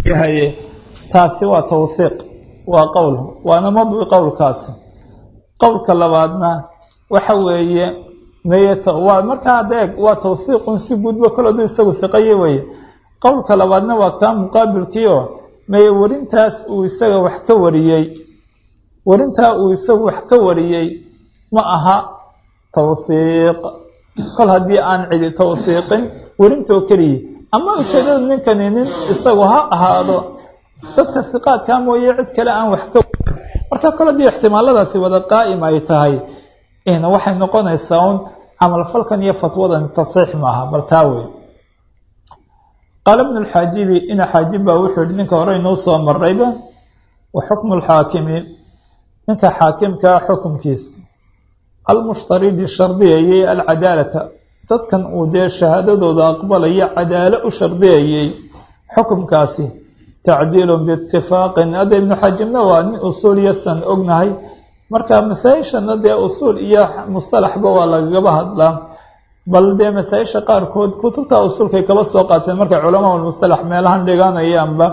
yahay taasi waa tawhiiq waa qowl waana madwi qowlkaasi qowlka labaadna waxa weeye meye waa markaa adeeg waa tawhiiqun si guudba kol aduu isagu hiqaye weye qowlka labaadna waa kaa muqaabilkiio meye werintaas uu isaga wax ka wariyey werintaa uu isagu wax ka wariyey ma aha tawhiiq kol haddii aan cidi tawhiiqin werintoo keliya ama ujeedada ninkani nin isagu ha ahaado dadka hiqaadkaa mooye cid kale aan wax ka marka kol haddii ixtimaaladaasi wada qaa'im ay tahay waxay noqonaysaa un camalfalkan iyo fatwadan tasiix maaha bal taa wey qaala bnu lxaajibi ina xaajib baa wuxuu yihi ninka hore inuu soo marayba wa xukmu lxaakimi ninka xaakimkaa xukumkiis almushtaridi shardiyayey alcadaalata dadkan uu dee shahaadadooda aqbalaya cadaalo u shardiyayey xukumkaasi tacdiilun biitifaaqin hadda ibnu xaajibna waa nin usuul yasan ognahay marka masaa-ishana dee usuul iyo mustalaxba waa lagagaba hadlaa bal dee masaa-isha qaarkood kutubta usuulkay kaba soo qaateen markay culamaa mustalax meelahan dhiganayaanba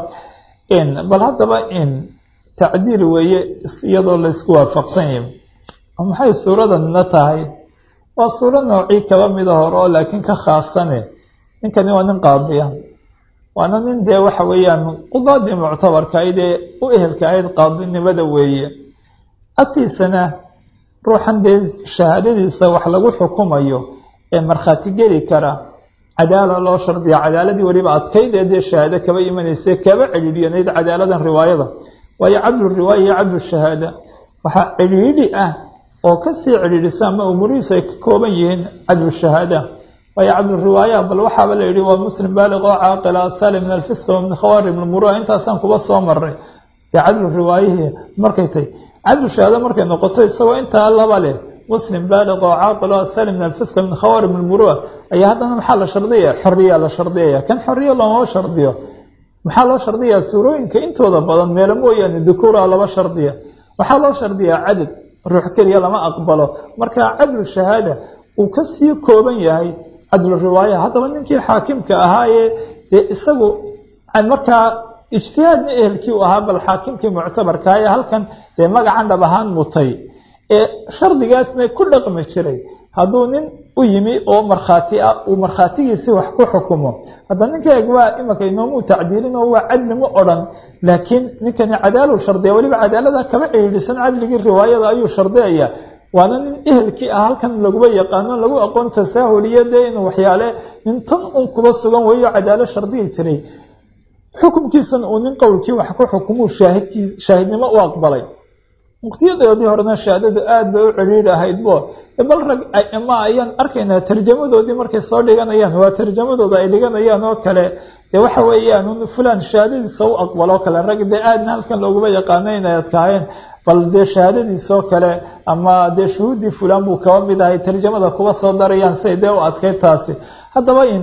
bal haddaba in tacdiil weeye iyadoo laysku waafaqsan yahay maxay suuradanna tahay waa suuro noocii kaba mida hore oo laakiin ka khaasane ninkani waa nin qaadiya waana nin dee waxa weeyaan qudaadii muctabarka ayd ee u ehelka ahayd qaadinimada weeye agtiisana ruuxan dee shahaadadiisa wax lagu xukumayo ee markhaati geli kara cadaala loo shardiya cadaaladii weliba adkayd ee dee shahaado kaba imanaysa kaba celidhiyanayd cadaaladan riwaayada waayo cadlu riwaaya iyo cadlu shahaada waxaa celidhi ah oo kasii celidhisa ama umurihiisu ay ka kooban yihiin cadlu shahaada waayo cadlu riwaaya bal waxaaba la yidhi waa muslim baaliq oo caaqila asali min alfisq wa min khawarim lmurua intaasaan kuba soo maray dee cadlu riwaayihii markay tahy cadlu shahaado markay noqoto isagoo intaa laba leh muslim baaliq oo caaqil oo asali min alfisq min khawarim lmurua ayaa haddana maxaa la shardiyaya xoriya la shardiyaya kan xoriya looma shardiyo maxaa loo shardiyaa suurooyinka intooda badan meelo mooyaane dukuura laba shardiya waxaa loo shardiyaa cadad ruux keliya lama aqbalo marka cadlu shahaada uu kasii kooban yahay cadlu riwaaya haddaba ninkii xaakimka ahaayee dee isagu markaa ijtihaadna ehelkii u ahaa bal xaakimkii muctabarkaa ee halkan dee magacan dhab ahaan mutay ee shardigaasna ku dhaqmi jiray hadduu nin u yimi oo markhaati ah uu markhaatigiisi wax ku xukumo hadda ninka eg waa imanka inoomuu tacdiilin oo waa cadli ma odhan laakiin ninkani cadaalu shardiya weliba cadaalada kaba ciriirisan cadligii riwaayada ayuu shardiyaya waana nin ehelkii ah halkan laguba yaqaano lagu aqoon tasaahuliyo dee inuu waxyaale nin tan un kuba sugan weeyo cadaalo shardiyi jiray xukumkiisan uu nin qowlkii wax ku xukumuu shaahidkii shaahidnimo u aqbalay muqtiyadoodii horena shahaadadu aada bay u ciriiri ahayd bo bal rag ma ayaan arkaynaa tarjamadoodii markay soo dhiganayaan waa tarjamadooda ay dhiganayaan oo kale dee waxa weeyaan fulan shahaadadiisa u aqbaloo kale rag dee aadna halkan looguma yaqaano inay adkaayeen bal dee shahaadadiisoo kale ama dee shuhuuddii fulan buu kaba mid ahay tarjamada kuba soo darayaan siay dee u adkay taasi haddaba in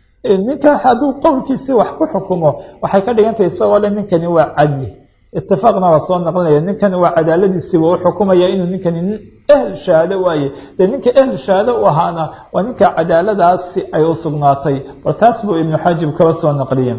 ninka hadduu qowlkiisii wax ku xukumo waxay ka dhigantahay isagoo le ninkani waa cadli itifaaqna waa soo naqlinaya ninkani waa cadaaladiisiiba u xukumaya inuu ninkani nin ehl shahaado waaye dee ninka ehl shahaado u ahaana waa ninka cadaaladaasi ay u sugnaatay bal taas buu ibnu xaajib kaba soo naqliye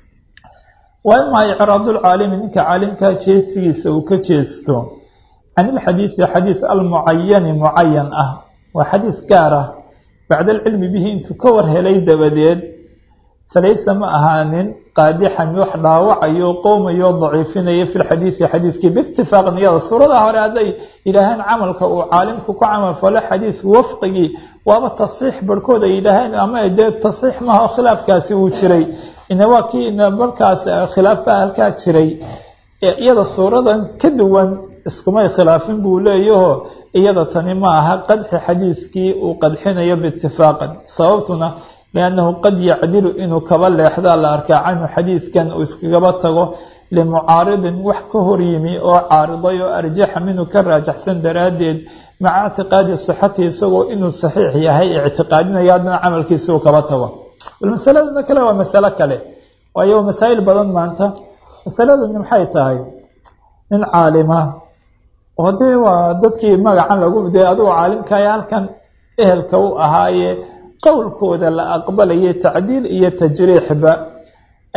waa imaa icraadulcaalimi ninka caalimkaa jeedsigiisa uu ka jeesto can ilxadiidi xadiid almucayani mucayan ah waa xadiid gaar ah bacda alcilmi bihi intuu ka war helay dabadeed falaysa ma ahaanin qaadixan wax dhaawacayo qowmayo daciifinaya fi lxadiidi xadiidkii biitifaaq niyada suurada hore hadday yidhaaheen camalka uu caalimku ku camal falo xadiid wafqigii waaba tasxiix barhkood ay yidhaaheen ama dee tasxiix maaha oo khilaafkaasi uu jiray ina waa kii ina markaas khilaafka halkaa jiray iyada suuradan ka duwan iskumay khilaafin buu leeyaho iyada tani ma aha qadxi xadiidkii uu qadxinayo biitifaaqan sababtuna liannahu qad yacdilu inuu kaba leexdaa la arkaa canhu xadiidkan uu iskagaba tago limucaaridin wax ka hor yimi oo caariday oo arjaxa minhu ka raajaxsan daraaddeed maca ictiqaadi sixatihi isagoo inuu saxiix yahay ictiqaadinaya haddana camalkiisi uu kaba tago bal masaladana kale waa masalo kale waayo masaa'il badan maanta masaladani maxay tahay nin caalima oo dee waa dadkii magacan lagu dee adugu caalimkaya halkan ehelka u ahaaye qowlkooda la aqbalayay tacdiil iyo tajriixba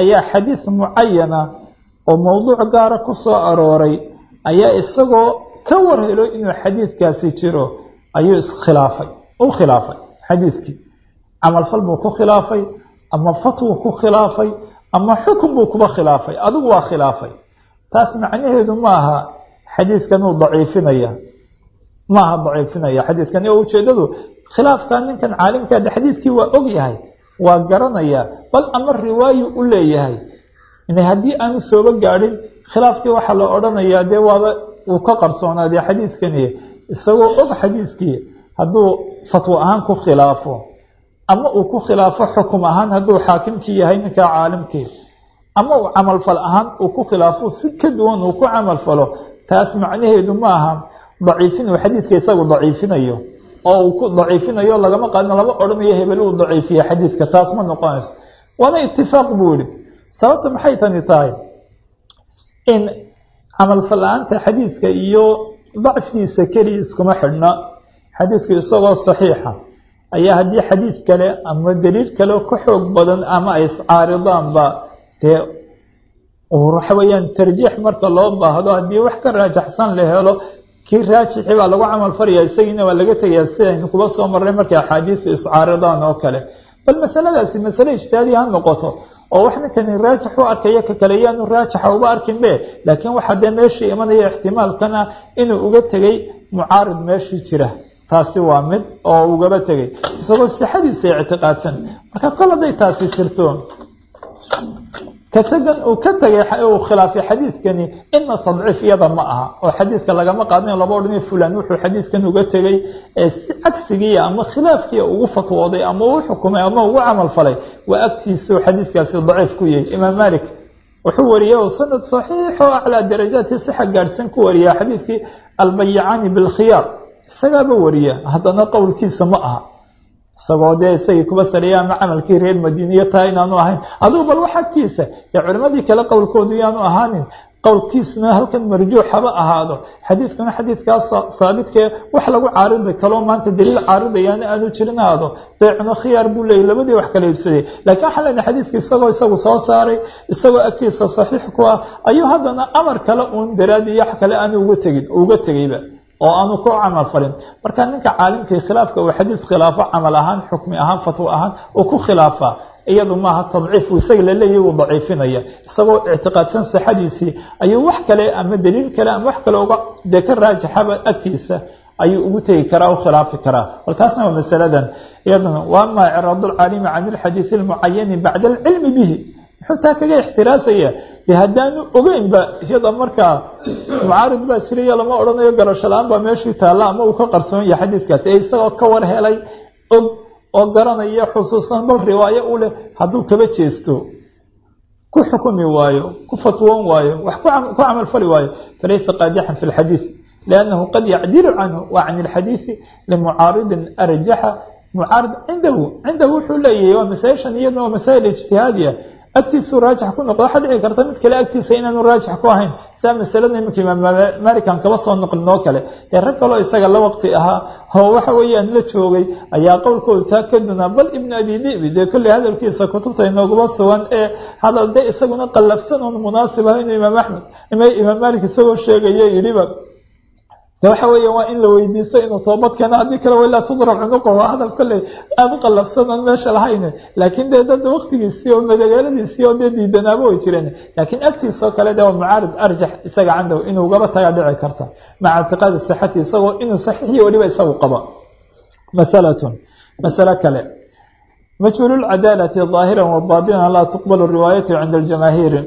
ayaa xadiis mucayana oo mowduuc gaara ku soo arooray ayaa isagoo ka warhelo inuu xadiidkaasi jiro ayuu iskhilaafay u khilaafay xadiidkii camalfal buu ku khilaafay ama fatwu ku khilaafay ama xukun buu kuba khilaafay adigu waa khilaafay taas macnaheedu maaha xadiidkan uu daciifinaya maaha daciifinaya xadiidkan oo ujeedadu khilaafka ninkan caalimkaade xadiidkii waa og yahay waa garanaya bal ama riwaayu u leeyahay haddii aanu sooba gaadhin khilaafkii waxaa la odhanayaa dee waaba uu ka qarsoonaadee xadiidkani isagoo og xadiidkii hadduu fatwo ahaan ku khilaafo ama uu ku khilaafo xukum ahaan hadduu xaakimkii yahay ninkaa caalimkii ama uu camalfal ahaan uu ku khilaafo si ka duwan uu ku camalfalo taas macnaheedu maaha daciifin uu xadiidka isagu daciifinayo oo uu ku daciifinayo lagama qaadin lama odhanayo hebel uu daciifiye xadiidka taas ma noqonayso waana itifaaq buu yihi sababta maxay tani tahay in camalfal la-aanta xadiidka iyo dacfigiisa keliya iskuma xidhna xadiidku isagoo saxiixa ayaa haddii xadiid kale ama daliil kale ka xoog badan ama ay iscaaridaanba dee waxa weeyaan tarjiix marka loo baahdo haddii wax ka raajaxsan la helo kii raajixi baa lagu camal faraya isagiina waa laga tegayaa sidaynu kuba soo marnay markay axaadiistu iscaaridaan oo kale bal masaladaasi masale ijtihaadiya ha noqoto oo wax ninkani raajix u arkaya ka kale yaanu raajixa uba arkinbe laakiin waxaa dee meeshii imanaya ixtimaalkana inuu uga tegay mucaarid meeshii jira taasi waa mid oo ugaba tegay isagoo sixadiisa ictiqaadsan marka kol hadday taasi jirto katagan uu ka tegay uu khilaafay xadiidkani ina tadciif iyada ma aha oo xadiidka lagama qaadanayo laba odhanay fulan wuxuu xadiidkan uga tegay ee si cagsigii ama khilaafkii ugu fatwooday ama uu xukumay ama ugu camal falay waa agtiisa xadiidkaasi daciif ku yahay imaam malik wuxuu wariyey oo sanad saxiixo aclaa darajaati sixa gaadhsan ku wariya xadiidkii albayicaani bilkhiyaar isagaaba wariya haddana qowlkiisa ma aha isagoo dee isagii kuba saliya ama camalkii reer madiiniya taa inaanu ahayn adugu bal wax agtiisa ee culimadii kale qowlkoodu yaanu ahaanin qowlkiisuna halkan marjuux haba ahaado xadiidkuna xadiidkaas haabitkee wax lagu caaridi kaloo maanta daliil caaridayaana aanu jirin aado beecuna khiyaar buu leeyay labadii wax kala iibsaday laakiin waxaan leenahay xadiidka isagoo isagu soo saaray isagoo agtiisa saxiix ku ah ayuu haddana amar kale uun daraadi iyo wax kale aanu uga tegin uga tegayba oo aanu ku camal falin marka ninka caalimkii khilaafka uu xadiid khilaafo camal ahaan xukmi ahaan fatwo ahaan uu ku khilaafaa iyadu maaha tadciif isaga laleeyahy uu daciifinaya isagoo ictiqaadsan sixadiisii ayuu wax kale ama daliil kale ama wax kale uga dee ka raajixaba agtiisa ayuu ugu tegi karaa u khilaafi karaa bal taasna waa masaladan iyaduna wa ama icraad lcaalimi can ilxadiidi lmucayani bacda alcilmi bihi muxuu taa kaga ixtiraasaya de haddaanu ogeynba iyada markaa mucaarid baa jiraya lama odhanayo garasho la-aan baa meeshii taalla ama uu ka qarsoon yahay xadiidkaasi ee isagoo ka war helay og oo garanaya xusuusan bal riwaayo u leh hadduu kaba jeesto ku xukumi waayo ku fatwoon waayo wax ku camal fali waayo falaysa qaadixan fi lxadiid liannahu qad yacdilu canhu wa can ilxadiidi limucaaridin arjaxa mucaarid cindahu cindahu wuxuu leeyahay waa masaa-ishan iyaduna waa masaa'il ijtihaadiya agtiisuu raajix ku noqdo waxaa dhici karta mid kale agtiisa inaanu raajix ku ahayn saa masalada iminka imaam malikan kaba soo noqlin oo kale dee rag kaloo isaga la waqti ahaa oo waxa weeyaan la joogay ayaa qowlkooda taa ka dunaa bal ibnu abi dibi dee kolley hadalkiisa kutubta inooguma sugan ee hadal dee isaguna qallafsan oon munaasib ah inuu imaam axmed imaam malik isagoo sheegaya yidhiba de waxa weeya waa in la weydiisto inuu toobad keeno haddii kale walaa tudrab cunuqahu hadal kolley aada u qallafsan oon meesha lahayn laakiin dee dad waktigiisii oo madagaaladiisii oo dee diidanaaba way jireen laakiin agtiisoo kale de waa mucaarid arjax isaga candow inuu gaba tagaa dhici karta maca ictiqaadi sixati isagoo inuu saxiixiyo weliba isagu qabo masalatun masale kale majhuululcadaalati daahiran wa baatinan laa tuqbalu riwaayatu cinda aljamaahiiri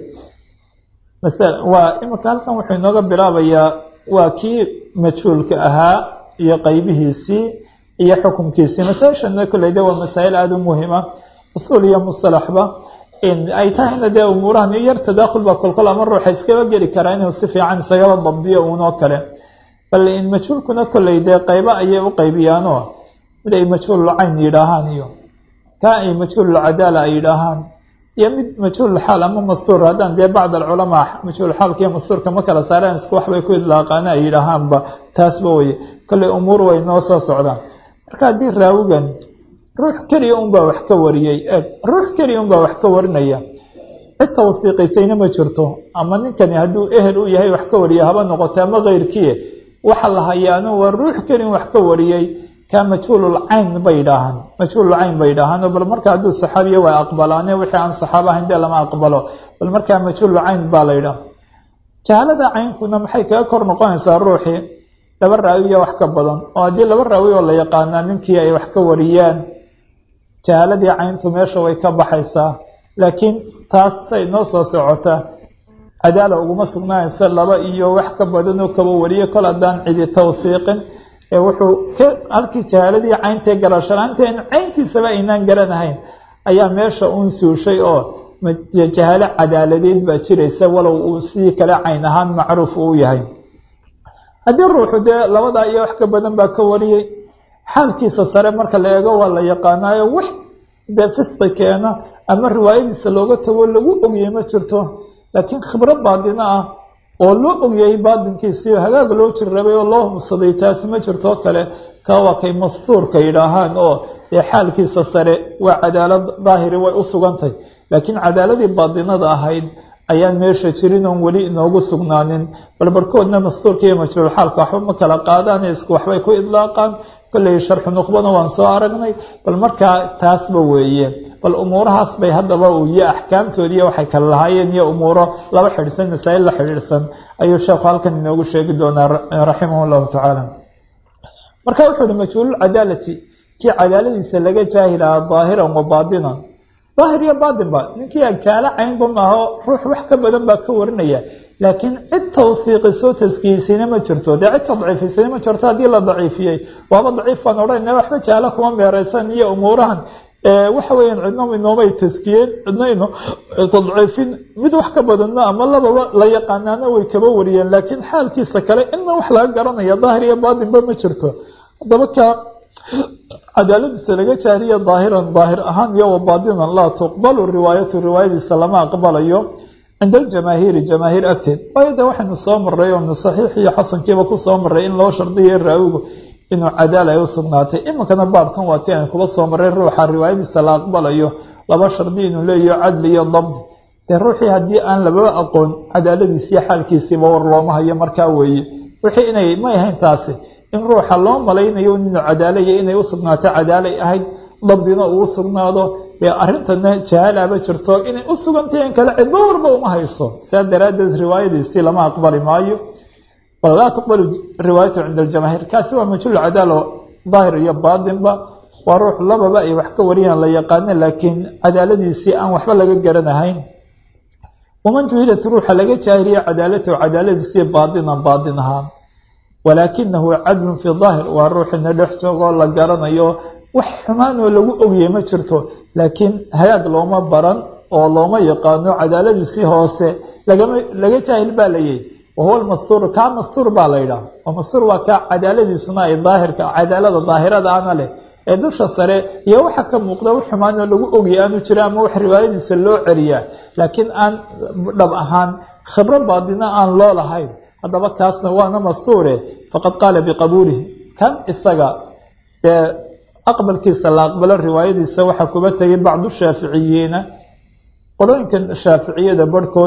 waa iminka halkan wuxuu inooga bilaabayaa waa kii majhuulka ahaa iyo qeybihiisii iyo xukumkiisii masaa-ishana kolley de waa masaa'il aada u muhima usuul iyo musalaxba ay tahayna dee umuurahan yar tadaakhul baa kolkol ama ruuxa iskaba geli karaa inuu si fiican isagaba dabdiyo uunoo kale bal in majhuulkuna kolley dee qeybo ayay u qeybiyaanoo mid ay majhuululcayn yidhaahaan iyo kaa ay majhuululcadaala ay yidhaahaan iyo mid majhuulxaal ama mastuur haddaan dee bacd alculamaa majhuulxaalka iyo mastuurka ma kala saareen isku waxbay ku idlaaqaana ay yidhaahaanba taasba weye kolley umuur way noo soo socdaan marka haddii raawigan ruux keliya unbaa wax ka wariyey eeg ruux keliya unbaa wax ka warinaya cid tawsiiqisayna ma jirto ama ninkani hadduu ehel u yahay wax ka wariya haba noqoto ama keyrkiie waxa la hayaano waa ruux kelin wax ka wariyey ka majhuulul cayn bay idhaahaan majhuulul cayn bay idhaahaan bal marka hadduu saxaabiya waa aqbalaane wixii aan saxaaba ahayn dee lama aqbalo bal markaa majhuulul cayn baa la yidhaha jahaalada caynkuna maxay kaga kor noqonaysaa ruuxii laba raawiya wax ka badan oo haddii laba raawi oo la yaqaanaa ninkii ay wax ka wariyaan jahaaladii cayntu meesha way ka baxaysaa laakiin taas say noo soo socota cadaala uguma sugnaanaysa laba iyo wax ka badan oo kaba wariye kol haddaan cidi tawsiiqin ee wuxuu ka halkii jahaaladii cayntae garashalaanta in cayntiisaba aynaan garanahayn ayaa meesha uun suushay oo jahaalo cadaaladeed baa jiraysa walow uu sidii kale cayn ahaan macruuf uu yahay haddii ruuxu dee labadaa iyo wax ka badan baa ka wariyey xaalkiisa sare marka la eego waa la yaqaanaayo wax dee fisqi keena ama riwaayadiisa looga tago lagu ogiyey ma jirto laakiin khibrad baadina ah oo loo ogyahay baadinkiisiio hagaag loo jirrabay oo loo hubsaday taasi ma jirtoo kale ka waa kay mastuurka yidhaahaan oo dee xaalkiisa sare waa cadaalad daahiri way u sugantay laakiin cadaaladii baadinada ahayd ayaan meesha jirin oon weli inoogu sugnaanin bal barkoodna mastuurka iyo majruulxaalka waxba ma kala qaadaan isku waxbay ku idlaaqaan kolley sharxu nuqbana waan soo aragnay bal markaa taasba weeye bal umuurahaas bay haddaba uu iyo axkaamtoodiiyo waxay kala lahaayeen iyo umuuro laba xidhsan masaa'il la xidhiidhsan ayuu sheekhu halkan inoogu sheegi doonaa raximah llahu tacaala marka wuxuu uhi majhuululcadaalati kii cadaaladiisa laga jaahilahaa daahiran wa baadinan daahir iyo baatin ba ninkii agjaalo caynba maaho ruux wax ka badan baa ka warinaya laakiin cid tawfiiqisoo taskiyeysayna ma jirto dee cid ka daciifiysayna ma jirto haddii la daciifiyey waaba daciif baan odhanayna waxba jaalo kuma meereysan iyo umuurahan waxa weeyaan cidno inoomay taskiyeen cidno ino tadciifin mid wax ka badanna ama lababa la yaqaanaana way kaba wariyeen laakiin xaalkiisa kale inna wax laga garanaya daahir iyo baatinba ma jirto haddaba ka cadaaladiisa laga jaariya daahiran daahir ahaan iyo wa baadinan laa tuqbalu riwaayatu riwaayadiisa lama aqbalayo cinda aljamaahiiri jamaahiir agteed waayo de waxaynu soo maray oonu saxiix iyo xasankiiba ku soo maray in loo shardiya raawigu inuu cadaal ay u sugnaatay iminkana baabkan waa ti aynu kuba soo maray ruuxa riwaayadiisa la aqbalayo laba shardi inuu leeyaho cadli iyo dabdi dee ruuxii haddii aan lababa aqoon cadaaladiisiiyo xaalkiisiiba war looma hayo markaa weeye wixii inay may ahayn taasi in ruuxa loo malaynayo inuu cadaalaya inay u sugnaato cadaalay ahayd dabdina uu sugnaado dee arrintana jahaalaaba jirto inay u sugantay in kale cidba warba uma hayso saa daraaddeed riwaayadiisii lama aqbali maayo bal laa tuqbalu riwaayatu cinda aljamaahiir kaasi waa majhuul cadaalo daahir iyo baatinba waa ruux lababa ay wax ka wariyaan la yaqaano laakiin cadaaladiisii aan waxba laga garanahayn waman juhilat ruuxa laga jaahiliya cadaalatahu cadaaladiisii baatinan baatin ahaan walaakinahu cadlun fii daahir waa ruuxina dhex joogoo la garanayo wax xumaan oo lagu ogiyey ma jirto laakiin hagaag looma baran oo looma yaqaano cadaaladiisii hoose lagama laga jaahil baa layihi wahuwa lmastuur kaa mastuur baa la yidhaha oo mastuur waa kaa cadaaladiisuna ay daahirka cadaalada daahirada ana leh ee dusha sare iyo waxa ka muuqda wax xumaan oo lagu ogiyay aanu jira ama wax riwaayadiisa loo celiyaa laakiin aan dhab ahaan khibro baadina aan loo lahayn haddaba kaasna waana mastuure faqad qaala biqabuulihi kan isaga ee aqbalkiisa la aqbalo riwaayadiisa waxaa kuba tegay bacdu shaaficiyiina qolooyinkan shaaficiyada barhkood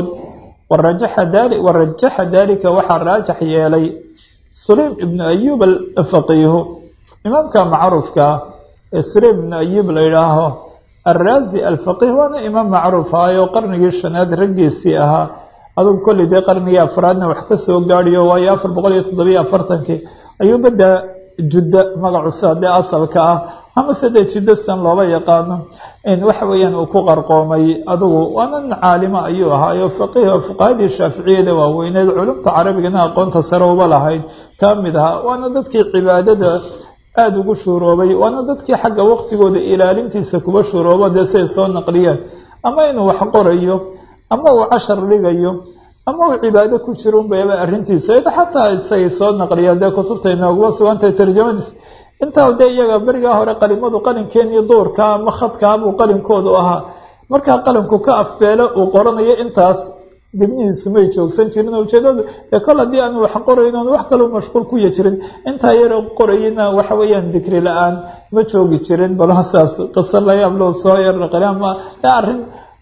warajaxa daalika waxaa raajax yeelay sulaym ibnu ayub alfaqiihu imaamka macruufka ah ee sulaym ibnu ayub la yidhaaho alraazi alfaqiih waana imaam macruuf ahayo qarnigii shanaad raggiisii ahaa adugu kolley dee qarnigii afraadna wax ka soo gaadhiyo waayo afar boqol iyo toddobiyo afartankii ayuu badda judda magacusa dee asalka ah amase dee jiddastan looba yaqaano waxa weeyaan uu ku qarqoomay adugu waana nin caalimo ayuu ahaayo faqiih oo fuqahadii shaaficiyada waaweyneed culumta carabigana aqoonta sare uba lahayd ka mid ahaa waana dadkii cibaadada aada ugu shuuroobay waana dadkii xagga waqtigooda ilaalintiisa kuba shuuroobo dee siay soo naqliyeen ama inuu wax qorayo ama uu cashar dhigayo ama uu cibaado ku jiro unbayba arrintiisa xataa isagay soo naqliyaan dee kutubta inooguma sugantahay tarjamadiis intaa dee iyaga berigaa hore qalimadu qalinkeen iyo duurka ama khadkaabuu qalinkoodu ahaa markaa qalimku ka afbeelo uu qoranayo intaas dibnihiisu may joogsan jirin ujeedadu ee kol haddii aan wax qorayn oon wax kaloo mashquul kuya jirin intaa yaro qorayina waxa weeyaan dikri la-aan ma joogi jirin bal saas qiso layaab loo soo yarnaqli ama arrin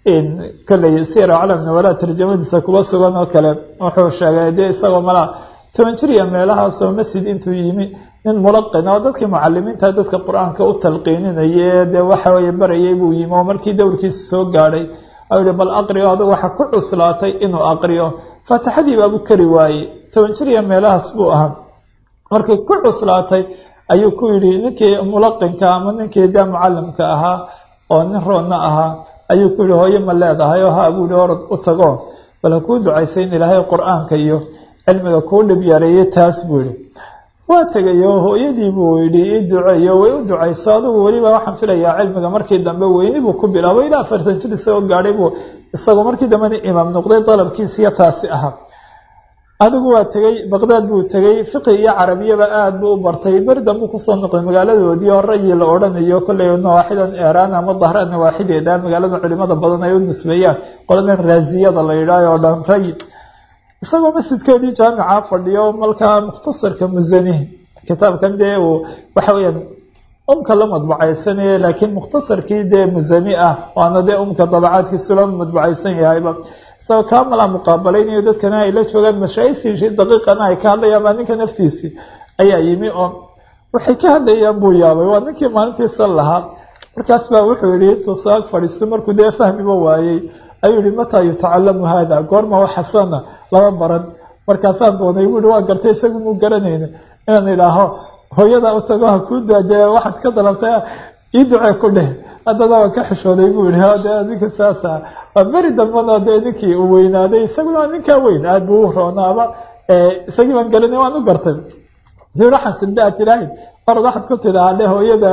kolley sira calamna walaa tarjamadiisa kuba sugan oo kale wuxuu sheegay dee isagoo malaa toban jir iyo meelahaasoo masjid intuu yimi nin mulaqin oo dadkii mucalimiinta dadka qur-aanka u talqiininaya dee waxa weye barayay buu yimi oo markii dowrkiisa soo gaadhay u yihi bal aqriyo adag waxa ku cuslaatay inuu aqriyo faatixadii baabu kari waayey toban jir iyo meelahaas buu ahaa markay ku cuslaatay ayuu ku yidhi ninkii mulaqinka ama ninkii dee mucalimka ahaa oo nin roonna ahaa ayuu ku yihi hooyo ma leedahay oo ha buu yihi orod u tago bal ha kuu ducaysay in ilaahay qur-aanka iyo cilmiga kuu dhib yareeyay taas buu yihi waa tegayo hooyadii buu yidhi ii duceeyo way u ducayso adigu weliba waxaan filayaa cilmiga markii dambe weyni buu ku bilaabay ilaa afartan jir isagoo gaadhay buu isagoo markii dambena imaam noqday dalabkiisiyo taasi ahaa adigu waa tegey baqdaad buu tegey fiqi iyo carabiyaba aada buu u bartay beri dambuu kusoo noqday magaaladoodii oo ra'yi la odhanayo kolley nawaaxidan eeraan ama dahra nawaaxideeda magaalada culimada badan ay u nisbeeyaan qoladan raasiyada la yidhaaho oo dhan rayi isagoo masjidkoodii jaamica fadhiyo malkaa mukhtasarka musani kitaabkan dee uu waxa weyaan umka la madbacaysanaya laakiin mukhtasarkii dee musani ah waana dee umka dabacaadkiisu la madbacaysan yahayba isagoo kaa malaa muqaabalaynayo dadkana ay la joogaan mashaaisiisii daqiiqana ay ka hadlayaan baa ninka naftiisii ayaa yimi oo waxay ka hadlayaan buu yaabay waa ninkii maalintiisa lahaa markaas baa wuxuu yihi intuu soo ag fadhiisto markuu dee fahmiba waayey ayuu yihi mataa yutacalamu hada goorma waxasana lama baran markaasaan doonay buu yihi waa gartay isagu muu garanayna inaan idhaaho hooyada u tago ha kuu daadee waxaad ka dalabtay ii ducee ku dheh haddana waan ka xishooday buu yihi dee ninka saasa waa beri dambana dee ninkii uu weynaaday isaguna waa ninkaa weyn aada buu u roonaaba isagii baan garanay waan u gartay dii waxaan simbe aad tidhaahayd orad waxaad ku tidhahaa dhe hooyada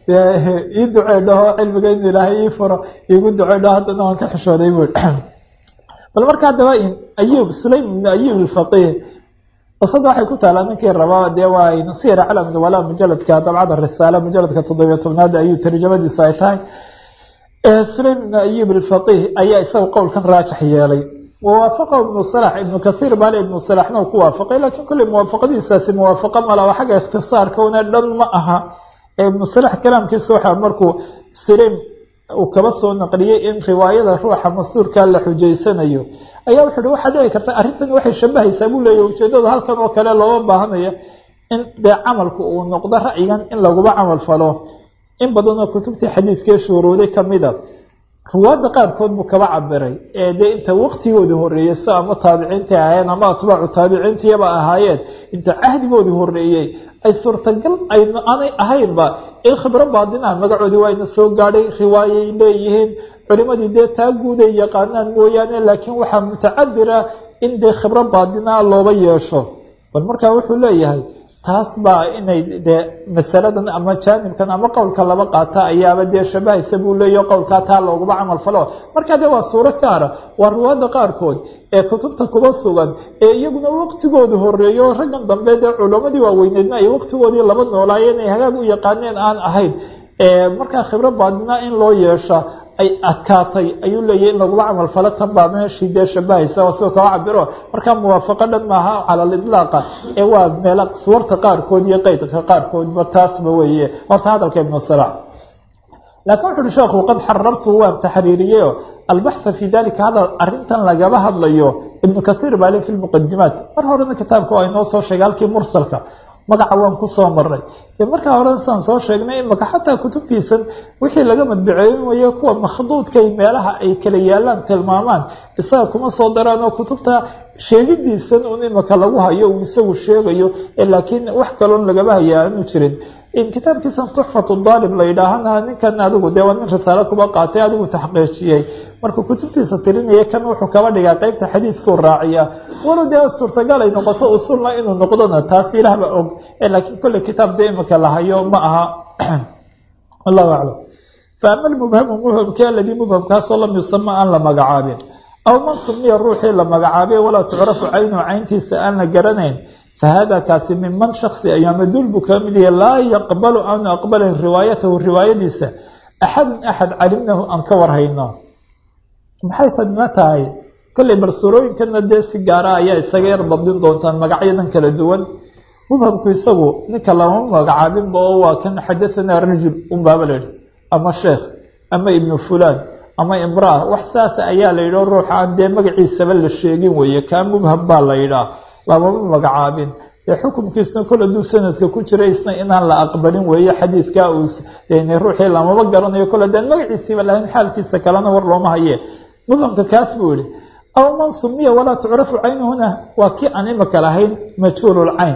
ii ducee dhaho cilmiga in ilaahay ii furo iigu ducee dhaho haddana waan ka xishooday buu bal marka haddaba ayub sulaym ibnu ayub alfaqiih qisada waxay ku taalaa ninkii rabaa dee waa nasir calam walaa mujaladka dabcada risaale mujaladka toddobiyo tobnaad ayuu tarjamadiisu ay tahay sulaym ibnu ayub alfaqiih ayaa isaga qowlkan raajax yeelay wawaafaqahu ibnu salax ibnu kathiir baale ibnu salaxna uu ku waafaqay laakiin kolley muwaafaqadiisaasi muwaafaqo mala waa xagga ikhtisaarka una dhan ma aha ibnu salax kalaamkiisa waxaa markuu sulaym uu kaba soo naqliyey in riwaayada ruuxa masuurka la xujaysanayo ayaa wuxu uhi waxaa dhici karta arrintani waxay shabahaysaa buu leeyahy ujeedada halkan oo kale looga baahanaya in dee camalku uu noqdo ra'yigan in laguba camal falo in badanoo kutubtii xadiidkee shuuruuday kamida ruwaadda qaarkood buu kaba cabiray ee dee inta waqtigooda horeeyey si ama taabiciintii ahaayeen ama atbaacu taabiciintiyaba ahaayeen inta cahdigoodii horeeyey ay suurtagal aanay ahaynba in khibro baadinaa magacoodii waa ina soo gaadhay riwaayay leeyihiin culimadii dee taa guuday yaqaanaan mooyaane laakiin waxaa mutacadira in dee khibro baadinaa looba yeesho bal markaa wuxuu leeyahay taas baa inay dee masaladan ama jaanibkan ama qowlka laba qaata ayaaba dee shabahaysa buu leeyaho qowlkaa taa looguma camal falo markaa dee waa suuro gaara waa ruwaadda qaarkood ee kutubta kuba sugan ee iyaguna waqtigooda horeeyo raggan dambe dee culamadii waaweyneedna ay waqtigoodii laba noolaayeen ay hagaag u yaqaaneen aan ahayn markaa khibro baadinaa in loo yeesha ay adkaatay ayuu leeyahy in lagula camal falo tan baa meeshii dee shabahaysa oo sidoo kaba cabiro markaa muwaafaqo dhan maaha cala alidlaaqa ee waa meela suwarta qaarkood iyo qeydka qaarkoodba taasba weeye horta hadalka ibnu salax laakiin wuxu uhi sheekhu qad xarartu waan taxriiriyeyo albaxha fi dalika hadal arrintan lagaba hadlayo ibnu kathiir baa le fi lmuqadimaat mar horena kitaabka waa inoo soo sheegay halkii mursalka magaca waan kusoo maray dee markaa hore saan soo sheegnay imaka xataa kutubtiisan wixii laga madbaceeynayo kuwa makhduudkay meelaha ay kala yaalaan tilmaamaan isaga kuma soo daraan oo kutubta sheegidiisan un imaka lagu hayo uu isagu sheegayo laakiin wax kaloon lagaba haya aanu jirin kitaabkiisan tuxfatu daalib la yidhaahana ninkan adigu dee waa nin risaalo kuba qaatay adigu taxqiijiyey markuu kutubtiisa tirinaya kan wuxuu kaba dhigaa qeybta xadiidkuu raaciya walow dee suurtagal ay noqoto usulna inuu noqdona taas ilaahba og laakiin kolley kitaab dee imika la hayo ma aha wallahu aclam fa ama almubhamu mubhamki aladii mubhamkaasoo lam yusama aan la magacaabin aw man sumiya ruuxii la magacaabay walaa tucrafu caynuhu cayntiisa aan la garanayn fahada kaasi minman shaksi ayaa maduul buu kaga mid yahay laa yaqbalu aanu aqbalin riwaayatahu riwaayadiisa axadun axad calimnahu aan ka warhayno maxay tadna tahay kolley bal suurooyinkana dee si gaara ayaa isaga yar dabdin doontaan magacyadan kala duwan mubhamku isagu ninka lama magacaabinba oo waa kan xadahanaa rajul unbaaba la yihi ama sheekh ama ibnu fulaan ama imraa wax saasa ayaa la yidhao ruuxa aan dee magaciisaba la sheegin weeye kaa mubham baa la yidhaah lamama magacaabin dee xukumkiisna kol hadduu sanadka ku jira isna inaan la aqbalin weeye xadiidkaa uu dn ruuxii lamama garanayo kol haddaan magaciisiiba lahayn xaalkiisa kalena war looma haye mubhamka kaas buu yihi aw man sumiya walaa tucrafu caynuhuna waa kii aan imika lahayn majhuululcayn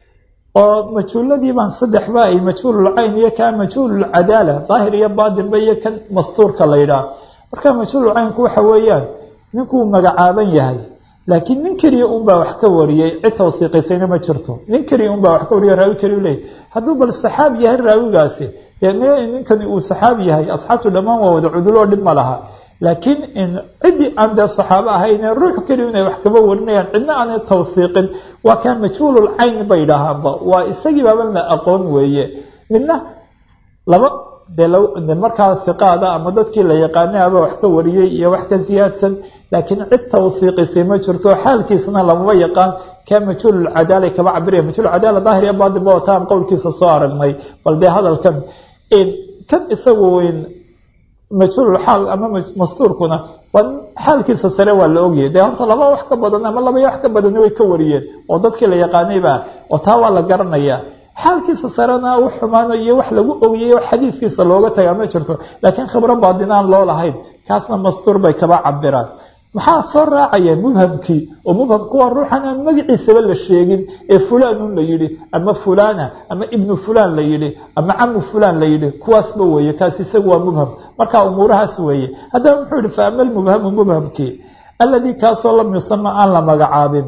oo majhuuladii baan saddexba ay majhuululcayn iyo kaa majhuululcadaala daahir iyo baatinba iyo kan mastuurka la yidhaah marka majhuululcaynku waxa weeyaan ninkuu magacaaban yahay laakiin nin keliya unbaa wax ka wariyey cid tawsiiqisayna ma jirto nin keliya unbaa wax ka wariyo raawi keliya leeyay hadduu bal saxaabi yahay raawigaasi dee ninkani uu saxaabi yahay asxaabtu dhammaan waa wada cuduloo dhib ma laha laakiin in ciddii aan dee saxaabo ahayne ruux keliya inay wax kaba warinayaan cidna aanay tawsiiqin waa kaa majhuulul cayn bay dhahaanba waa isagii baaban la aqoon weeye midna laba dee markaa hiqaada ama dadkii la yaqaanay aba wax ka wariyey iyo wax ka siyaadsan laakiin cid tawsiiqisay ma jirto xaalkiisna lamama yaqaan kaa majhuululcadaala kaba cabiraya majhuulcadaala daahir iyo baatin ba wataan qowlkiisa soo aragnay bal dee hadalkan kan isagu majhuululxaal ama mastuurkuna waa xaalkiisa sare waa la ogyahay dee horta laba wax ka badan ama laba wax ka badani way ka wariyeen oo dadkii la yaqaanayba oo taa waa la garanaya xaalkiisa sarena wax xumaano iyo wax lagu ogyayo xadiidkiisa looga tagaa ma jirto laakiin khibro baadinaan loo lahayn kaasna mastuur bay kaba cabiraan maxaa soo raacaya mubhamkii oo mubhamku waa ruuxan aan magaciisaba la sheegin ee fulanun la yidhi ama fulana ama ibnu fulan la yidhi ama camu fulan la yidhi kuwaasba weeye kaas isagu waa mubham marka umuurahaas weeye haddaba muxuu yihi fa ama almubhamu mubhamkii alladii kaasoo lam yusama aan la magacaabin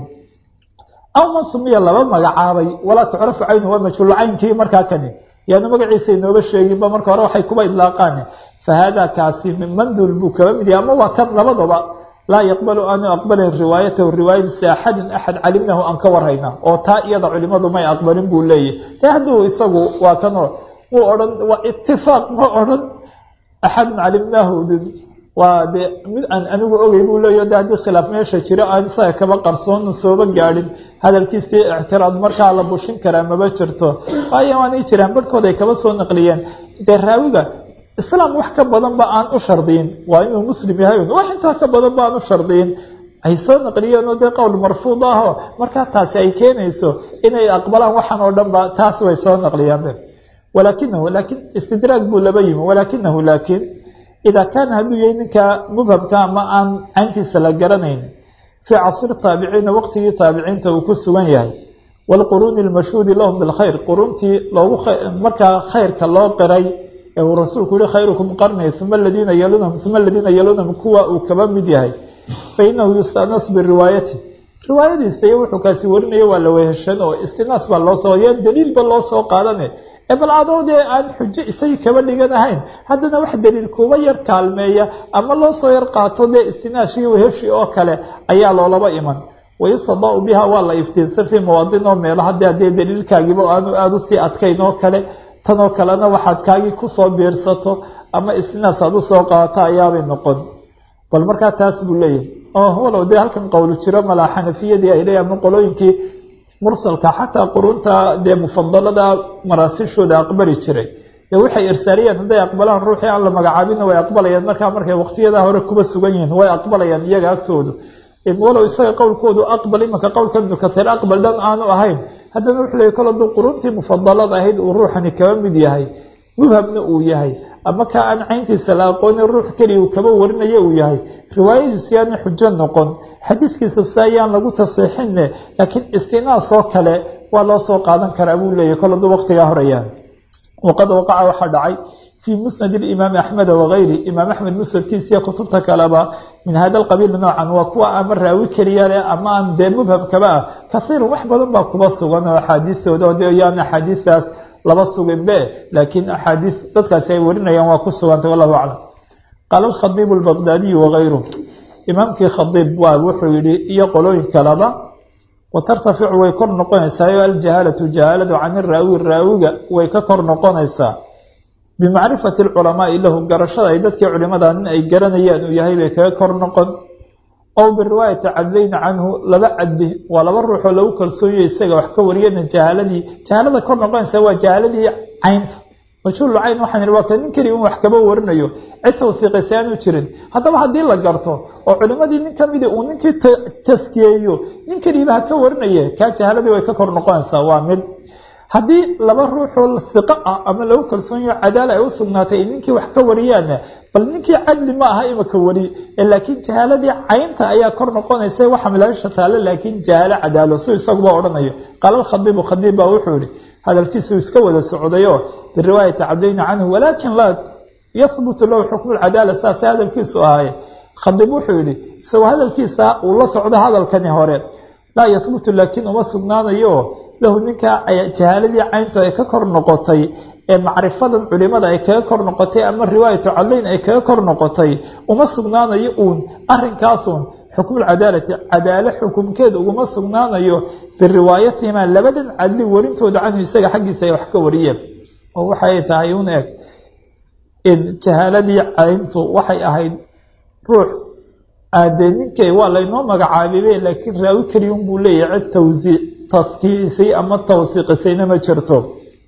aw man sumiya laba magacaabay walaa tucrafu caynu waa majhuulcaynkii markaa kani yaanu magaciisa inooba sheeginba marka hore waxay kuba idlaaqaan fa haadaa kaasi min mandul buu kaba mid yahay ama waa kan labadaba laa yaqbalu aanu aqbalin riwaayatahu riwaayadiisa axadin axad calimnahu aan ka warhayna oo taa iyada culimadu may aqbalin buu leeyahy de hadduu isagu waa kanoo muu odhan waa itifaaq ma odhan axadun calimnaahu waa dee mid aan anigu ogey buu leeyahy de haddii khilaaf meesha jiro aan isaga kaba qarsoon sooba gaadhin hadalkiisii ictiraad markaa la bushin karaa maba jirto waayo waanay jiraan barhkood ay kaba soo naqliyeen dee raawiga islaam wax ka badan ba aan u shardiyin waa inuu muslim yahay wax intaa ka badan ba aan u shardiyin ay soo naqliyeen oo dee qowl marfuud ahoo markaa taasi ay keenayso inay aqbalaan waxaan oo dhan ba taas way soo naqliyaan walaakinahu laakiin istidraag buu laba yimi walaakinahu laakiin idaa kaana hadduu yahay ninka mubhamka ama aan cayntiisa la garanayn fii casri taabiciina waqtigii taabiciinta uu ku sugan yahay waalquruuni almashhuudi lahum bilkhayr quruuntii loogu markaa khayrka loo qiray ee uu rasuulku yihi khayrukum qarni uma aladiina yalunahum uma aladiina yalunahum kuwa uu kaba mid yahay fa inahu yustanas biriwaayati riwaayadiisa iyo wuxuu kaasi warinayo waa la weheshan oo istinaas baa loo soo yaan daliilba loo soo qaadane ee bal adoo dee aan xujo isagii kaba dhigan ahayn haddana wax daliil kuba yar kaalmeeya ama loo soo yar qaato dee istinaashii weheshi oo kale ayaa loolaba iman wayustadaau biha waa la iftiinsan fii mawaadin oo meelaha dee haddee daliilkaagiiba aanu aada usii adkayn oo kale tanoo kalena waxaad kaagii kusoo biirsato ama istinaas aad usoo qaadato ayaabay noqon bal markaa taas buu leeyahay oo walow dee halkan qowlu jiro malaa xanafiyadii ay leeyahay ama qolooyinkii mursalka xataa qurunta dee mufadalada maraasishooda aqbali jiray dee waxay irsaariyeen hadday aqbalaan ruuxii aan la magacaabinna way aqbalayaan markaa markay waqtiyadaa hore kuba sugan yihiin way aqbalayaan iyaga agtoodu walow isaga qowlkoodu aqbal imanka qowlka ibnu kathiir aqbal dhan aanu ahayn haddana wuxuu leeyay kol hadduu quruntii mufadalada ahayd uu ruuxani kaba mid yahay mubhamna uu yahay ama kaa aan cayntiisa la aqoonin ruux keliya uu kaba warinayo uu yahay riwaayadiisu yaana xujo noqon xadiidkiisa si ayaan lagu tasiixinne laakiin istinaas oo kale waa loo soo qaadan karaa buu leeyahy kol hadduu waqtigaa horayaan waqad waqaca waxaa dhacay fii musnad imaami axmeda wagayri imaam axmed musnadkiisiiyo kutubta kaleba min hada alqabiil noocan waa kuwa ama raawi keliya leh ama aan dee mubhamkaba ah kaiirun wax badan baa kuba sugan oo axaadiistooda de yaan axaadiistaas laba suginbe laakiin axaadiis dadkaasi ay warinayaan waa ku sugantay wallahu aclam qaala alkhadiibu albaqdaadiyu wagayru imaamkii khadiib waa wuxuu yihi iyo qolooyin kaleba watartaficu way kor noqonaysaa aljahaalatu jahaaladu can iraawi raawiga way ka kor noqonaysaa bimacrifati alculamaai lahu garashada ay dadkii culimada nin ay garanayaan uu yahay bay kaga kor noqon ow biriwaayati cadlayna canhu laba caddi waa laba ruuxoo lagu kalsoonyayo isaga wax ka wariyana jahaaladii jahaalada kor noqonaysa waa jahaaladii caynta majhuulu cayn waxaan ihi waa ka nin keliya un wax kaba warinayo cid tawhiiqaysa aanu jirin haddaba haddii la garto oo culimadii nin kamidi uu ninkii taskiyeeyo nin keliiba ha ka warinaye kaa jahaaladii way ka kor noqonaysaa waa mid haddii laba ruuxoo hiqo ah ama lagu kalsoonyaho cadaala ay u sugnaatay ay ninkii wax ka wariyaanna bal ninkii cadli ma aha imaka wari laakiin jahaaladii caynta ayaa kor noqonaysa waxa milaasha taale laakiin jahaalo cadaalo su isaguba odhanayo qaala alkhadiibu khadiib baa wuxuu yihi hadalkiisu iska wada socdayo biriwaayati cabdayni canhu walaakin laa yahbutu lahu xukmu lcadaala saase hadalkiisu ahaye khadiib wuxuu yihi isagoo hadalkiisa uu la socdo hadalkani hore laa yahbutu laakiin uma sugnaanayo lahu ninkaa jahaaladii cayntu ay ka kor noqotay ee macrifadan culimada ay kaga kor noqotay ama riwaayatu cadlayn ay kaga kor noqotay uma sugnaanayo uun arinkaasun xukmulcadaalati cadaalo xukumkeeda uguma sugnaanayo biriwaayatihima labadan cadli warintooda canhu isaga xaggiisa ay wax ka wariyeen oo waxay tahay un eg in jahaaladii cayntu waxay ahayd ruux aadee ninkay waa laynoo magacaabibe laakiin raawi keliya unbuu leeyahay cid tawsii tafkiisay ama tawhiiqisayna ma jirto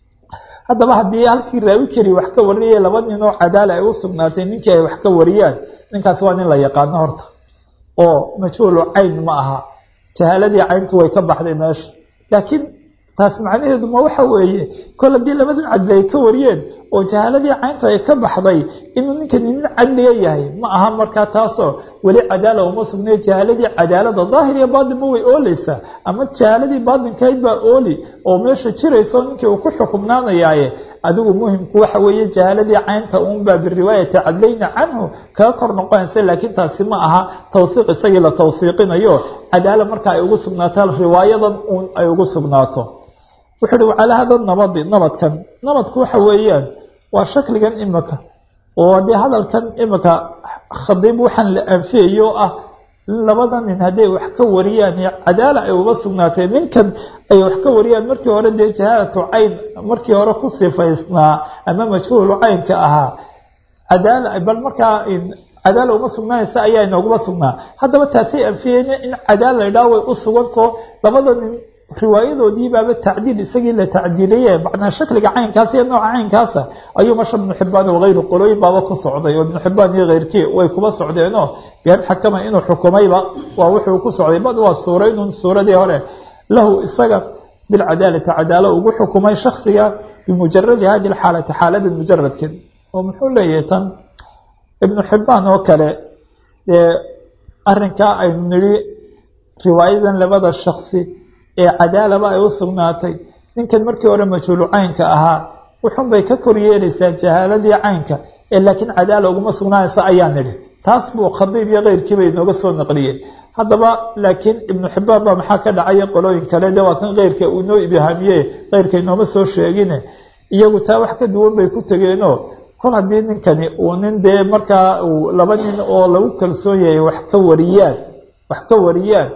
haddaba haddii halkii raawi keliya wax ka warinaya laba nin oo cadaala ay u sugnaatay ninkii ay wax ka wariyaan ninkaas waa nin la yaqaano horta oo majhuulu cayn ma aha jahaaladii cayntu way ka baxday meesha laakiin taas macnaheedu ma waxa weeye kol haddii labadan cadli ay ka wariyeen oo jahaaladii cayntu ay ka baxday inuu ninkani nin cadliga yahay ma aha markaa taasoo weli cadaala uma sugnay jahaaladii cadaalada daahir iyo baatin ma way ooleysaa ama jahaaladii baatinkayd baa ooli oo meesha jirayso ninkii uu ku xukumnaanayaaye adigu muhimku waxa weeye jahaaladii caynta uunbaa biriwaayati cadlayni canhu kaga kor noqonaysa laakiin taasi ma aha tawhiiq isagii la tawhiiqinayo cadaala marka ay ugu sugnaato riwaayadan uun ay ugu sugnaato wuxuu uhi wacalaa hada nabadi nabadkan nabadku waxa weeyaan waa shakligan imika oo haddii hadalkan imika khadiib waxaan la anfiyayo ah labada nin hadday wax ka wariyaan cadaala ay uga sugnaatay ninkan ay wax ka wariyaan markii hore dee jahaalatu cayn markii hore ku sifaysnaa ama majhuulu caynka ahaa cadaala bal markaa cadaala uma sugnaanaysa ayaa inooguma sugnaa haddaba taasay anfiyeen in cadaala la idhaha way u suganto labada nin riwaayadoodii baaba tacdiil isagii la tacdiiliye macnaa shakliga caynkaas iyo nooca caynkaasa ayuu masha ibnu xibaan wagayru qolooyin baaba ku socday oo ibnu xibaan iyo keyrkii way kuba socdeenoo bean xakama inuu xukumayba waa wuxuu ku socday bad waa suuraynun suuradii hore lahu isaga bilcadaalati cadaalo ugu xukumay shaksiga bimujaradi hadi lxaalati xaalada mujaradkeed oo muxuu leeyahay tan ibnu xibaan oo kale dee arinkaa aynu nidhi riwaayadan labada shaksi ee cadaalaba ay u sugnaatay ninkan markii hore majhuulu caynka ahaa wuxun bay ka kor yeelaysaa jahaaladii caynka ee laakiin cadaala uguma sugnaanaysa ayaa nidhi taas buu khadiib iyo keyrkiiba inooga soo naqliyeen haddaba laakiin ibnu xibaan baa maxaa ka dhacaya qolooyin kale de waa kan keyrka uu inoo ibhaamiye keyrka inooma soo sheegine iyagu taa wax ka duwan bay ku tegeenoo kol haddii ninkani uu nin dee markaa uu laba nin oo lagu kalsoon yahay wax ka wariyaan wax ka wariyaan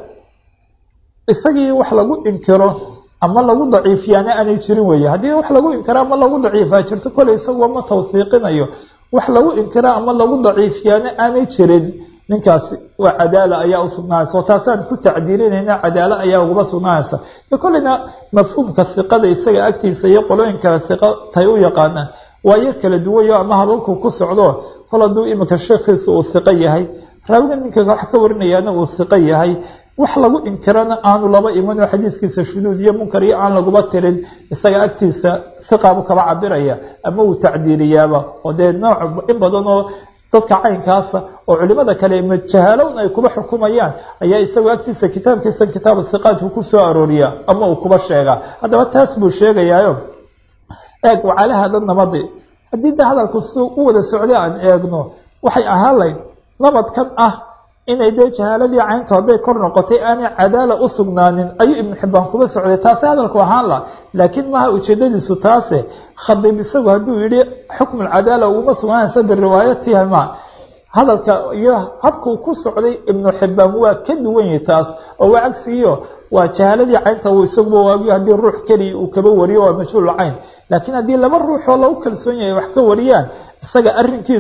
isagii wax lagu inkiro ama lagu daciifiyaana aanay jirin weeye haddii wax lagu inkiro ama lagu daciifaa jirto koley isaguba ma tawhiiqinayo wax lagu inkiro ama lagu daciifiyaana aanay jirin ninkaasi waa cadaala ayaa u sugnaanaysa oo taasaan ku tacdiilinayna cadaalo ayaa uguba sugnaanaysa de kolleyna mafhuumka hiqada isaga agtiisa iyo qolooyinka hiqa tay u yaqaanaan waa yar kala duwayo ama hababku ku socdo kol hadduu iminka sheekhiisa uu hiqo yahay raawiga ninka wax ka warinayaana uu hiqo yahay wax lagu inkirana aanu laba imanoo xadiiskiisa shuduud iyo munkar iyo aan laguba tirin isaga agtiisa hiqabu kaba cabiraya ama uu tacdiiliyaaba oo dee nooc in badan oo dadka caynkaasa oo culimada kale majahalown ay kuba xukumayaan ayaa isagoo agtiisa kitaabkiisa kitaab hiqaadku ku soo arooriya ama uu kuba sheegaa haddaba taas buu sheegayaayo eeg wacala hada nabadi haddii de hadalku si u wada socday aan eegno waxay ahaan layd nabadkan ah inay dee jahaaladii cayntu hadday kor noqotay aanay cadaala u sugnaanin ayuu ibnu xibaan kuba socday taase hadalku ahaan la laakiin maaha ujeedadiisu taase khadiib isagu hadduu yidhi xukmu lcadaala uguma sugnaanaysa biriwaayatihima hadalka iyo habkuu ku socday ibnu xibaan waa ka duwan yahay taas oo waa cagsigiyo waa jahaaladii caynta uu isaguba waagiyo haddii ruux keliya uu kaba wariyo waa majhuul cayn laakiin haddii laba ruuxoo lagu kalsoon yahay wax ka wariyaan isaga arrinkiisu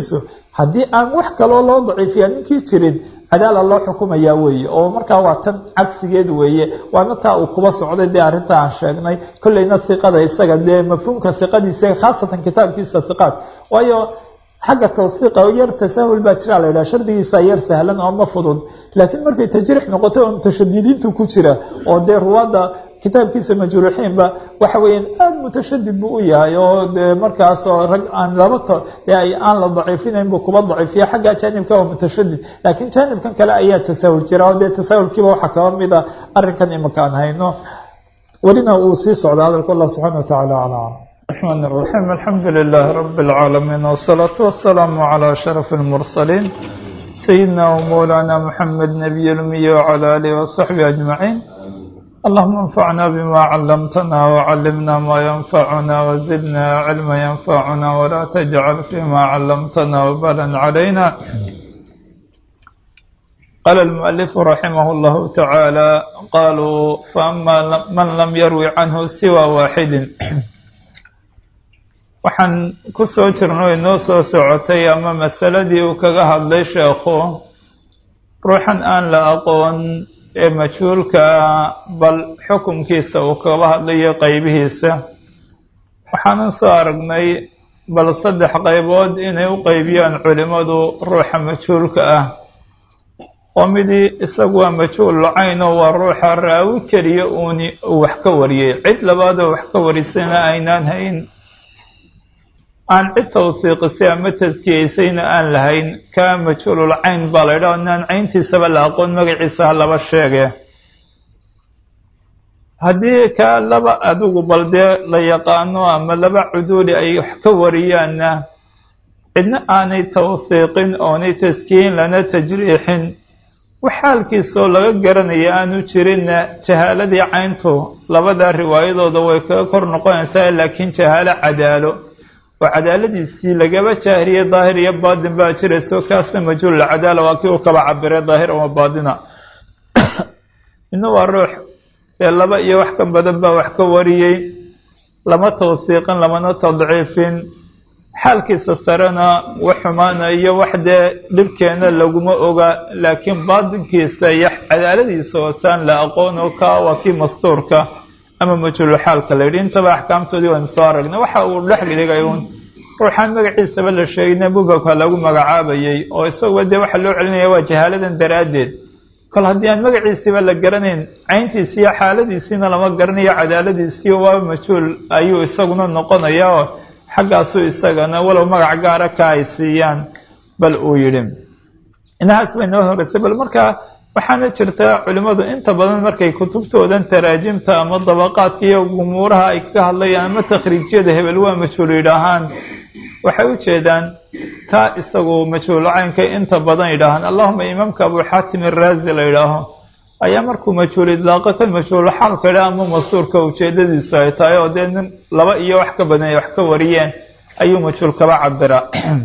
haddii aan wax kaloo loo daciifiya ninkii jirin cadaala loo xukumayaa weeye oo markaa waa tan cagsigeed weeye waana taa uu kuba socday dee arrinta aan sheegnay kolleyna hiqada isaga dee mafhuumka hiqadiisa khaasatan kitaabkiisa hiqaad waayo xagga tawhiiqa yar tasaahul baa jira la yidhaha shardigiisa yar sahlan oo ma fudud laakiin markay tajriix noqoto oo mutashadidiintu ku jira oo dee ruwaadda kitaabkiisa majruuxiinba waxa weeyaan aada mutashadid buu u yahay oo de markaasoo rag aan laba aan la daciifinayn buu kuba daciifiya xagga jaanibka waa mutashadid laakiin jaanibkan kale ayaa tasaahul jira oo dee tasaahulkiiba waxaa kaba mida arrinkan imika aan hayno welina uu sii socda hadalku allah subxaana wa tacala aclam الرحمن الرحيم الحمد لله رب العالمين والصلاة والسلام على أشرف المرسلين سيدنا ومولانا محمد نبي الأمي وعلى آله وصحبه أجمعين اللهم انفعنا بما علمتنا وعلمنا ما ينفعنا وزدنا علما ينفعنا ولا تجعل فيما علمتنا وبالا علينا قال المؤلف رحمه الله تعالى قالوا فأما من لم يروي عنه سوى واحد waxaan ku soo jirno inoo soo socotay ama masaladii uu kaga hadlay sheekhu ruuxan aan la aqoon ee majhuulka bal xukumkiisa uu kaba hadlayo qeybihiisa waxaanan soo aragnay bal saddex qaybood inay u qeybiyaan culimmadu ruuxa majhuulka ah oo midii isagu waa majhuul lacayn oo waa ruuxa raawi keliya uuni uu wax ka wariyey cid labaadoo wax ka warisayna aynaan hayn aan cid tawsiiqisay ama taskiyeysayna aan lahayn kaa majhuulul cayn baa la yidhaha inaan cayntiisaba la aqoon magaciisa ha laba sheege haddii kaa laba adigu bal dee la yaqaano ama laba cuduuli ay wax ka wariyaanna cidna aanay tawsiiqin oonay taskiyin lana tajriixin wax xaalkiisoo laga garanaya aanu jirinna jahaaladii cayntu labadaa riwaayadooda way kaga kor noqonaysaa laakiin jahaalo cadaalo oo cadaaladiisii lagaba jaahiriye daahir iyo baatin baa jirayso kaasna majhuul cadaala waa kii uu kaba cabiray daahir ama baatina midna waa ruux dee laba iyo wax ka badan baa wax ka wariyey lama tawsiiqin lamana tadciifin xaalkiisa sarena wax xumaana iyo wax dee dhibkeena laguma oga laakiin baatinkiisa iyo cadaaladiisa hoosaan la aqoon oo kaa waa kii mastuurka ama majhuulxaalka la yidhi intaba axkaamtoodii waynu soo aragnay waxa uu dhex dhigay uun ruuxaan magaciisaba la sheegayna mubabka lagu magacaabayay oo isaguba dee waxaa loo celinaya waa jahaaladan daraaddeed kol haddii aan magaciisiiba la garanayn cayntiisiiyo xaaladiisiina lama garanayo cadaaladiisiiyo waa majhuul ayuu isaguna noqonaya oo xaggaasuu isagana walow magac gaara ka ay siiyaan bal uu yidhi inahaas bay noo horeysay bal markaa waxaana jirta culimmadu inta badan markay kutubtoodan taraajimta ama dabaqaadka iyo gumuuraha ay kaga hadlayaan ama takhriijyada hebel waa majhuul yidhaahaan waxay u jeedaan taa isagu majhuulcaynka inta badan yidhaahaan allahuma imaamka abu xaatim iraazi la yidhaaho ayaa markuu majhuul idlaaqo kan majhuul xaalka yidhaha ama masuurka ujeedadiisu ay tahay oo dee nin laba iyo wax ka badan ay wax ka wariyeen ayuu majhuul kaba cabiraa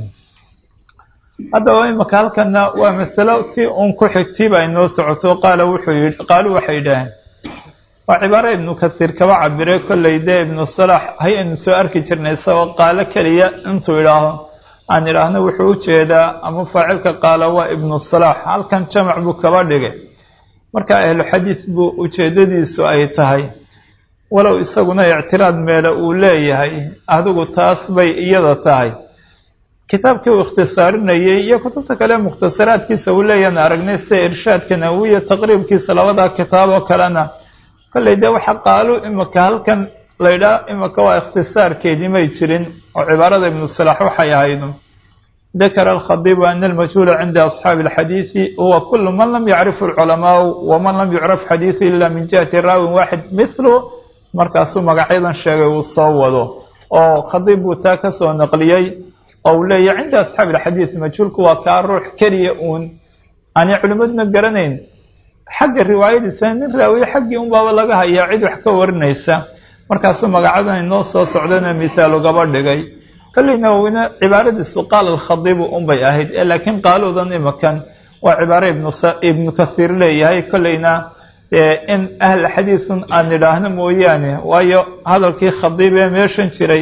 haddaba imaka halkana waa masalo ti un ku xigtiiba ay noo socoto qaala wuxuu yidhi qaalu waxay yidhaaheen waa cibaaro ibnu kasiir kaba cabiray kollay dee ibnu salaax hay aynu soo arki jirnay isagoo qaalo keliya intuu idhaaho aan idhaahno wuxuu u jeedaa ama faacilka qaala waa ibnu salaax halkan jamac buu kaba dhigay marka ahlu xadiis buu ujeedadiisu ay tahay walow isaguna ictiraad meele uu leeyahay adigu taas bay iyada tahay kitaabkii uu ikhtisaarinayey iyo kutubta kale mukhtasaraadkiisa uu leeyahana aragnay sida irshaadka nawiya taqriibkiisa labadaa kitaab oo kalena kollay dee waxa qaalu imika halkan laydhaa imika waa ikhtisaarkeedii may jirin oo cibaarada ibnu salaax waxay ahaydu dakara alkhadiibu ana almajhuula cinda asxaabi alxadiidi huwa kulu man lam yacrifu alculamaau waman lam yucraf xadiidu ila min jihati raawin waaxid mithlu markaasuu magacyadan sheegay uu soo wado oo khadiib buu taa ka soo naqliyey oo uu leeyahy cinda asxaabi alxadiid majhuulku waa kaa ruux keliya uun aanay culimmaduna garanayn xagga riwaayadiisa nin raawiye xaggii unbaaba laga hayaa cid wax ka warinaysa markaasuu magacadan inoo soo socdana mithaal ugaba dhigay kolleyna wina cibaaradiisu qaala alkhadiibu unbay ahayd ee laakiin qaaluudan imakan waa cibaaro ibnu kathiir leeyahay kolleyna in ahla xadiidun aan idhaahno mooyaane waayo hadalkii khadiib ee meeshan jiray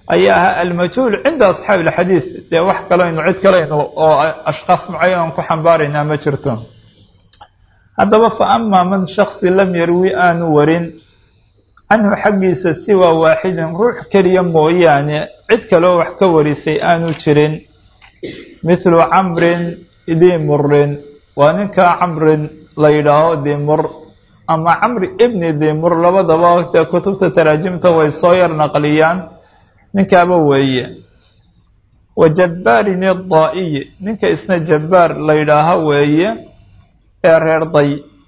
ayaa ahaa almajhuul cinda asxaabi alxadiid dee wax kalaynu cid kalaynu oo ashkhaas mucayanan ku xambaaraynaa ma jirto haddaba fa amaa man shaksi lam yarwi aanu warin canhu xaggiisa siwaa waaxidin ruux keliya mooyaane cid kaloo wax ka warisay aanu jirin mithlu camrin dimurin waa ninkaa camrin la yidhaaho dimur ama camri ibni dimur labadaba dee kutubta taraajimta way soo yar naqliyaan ninkaaba weeye wa jabbaarin idaa'iyi ninka isna jabbaar la yidhaaho weeye ee reer day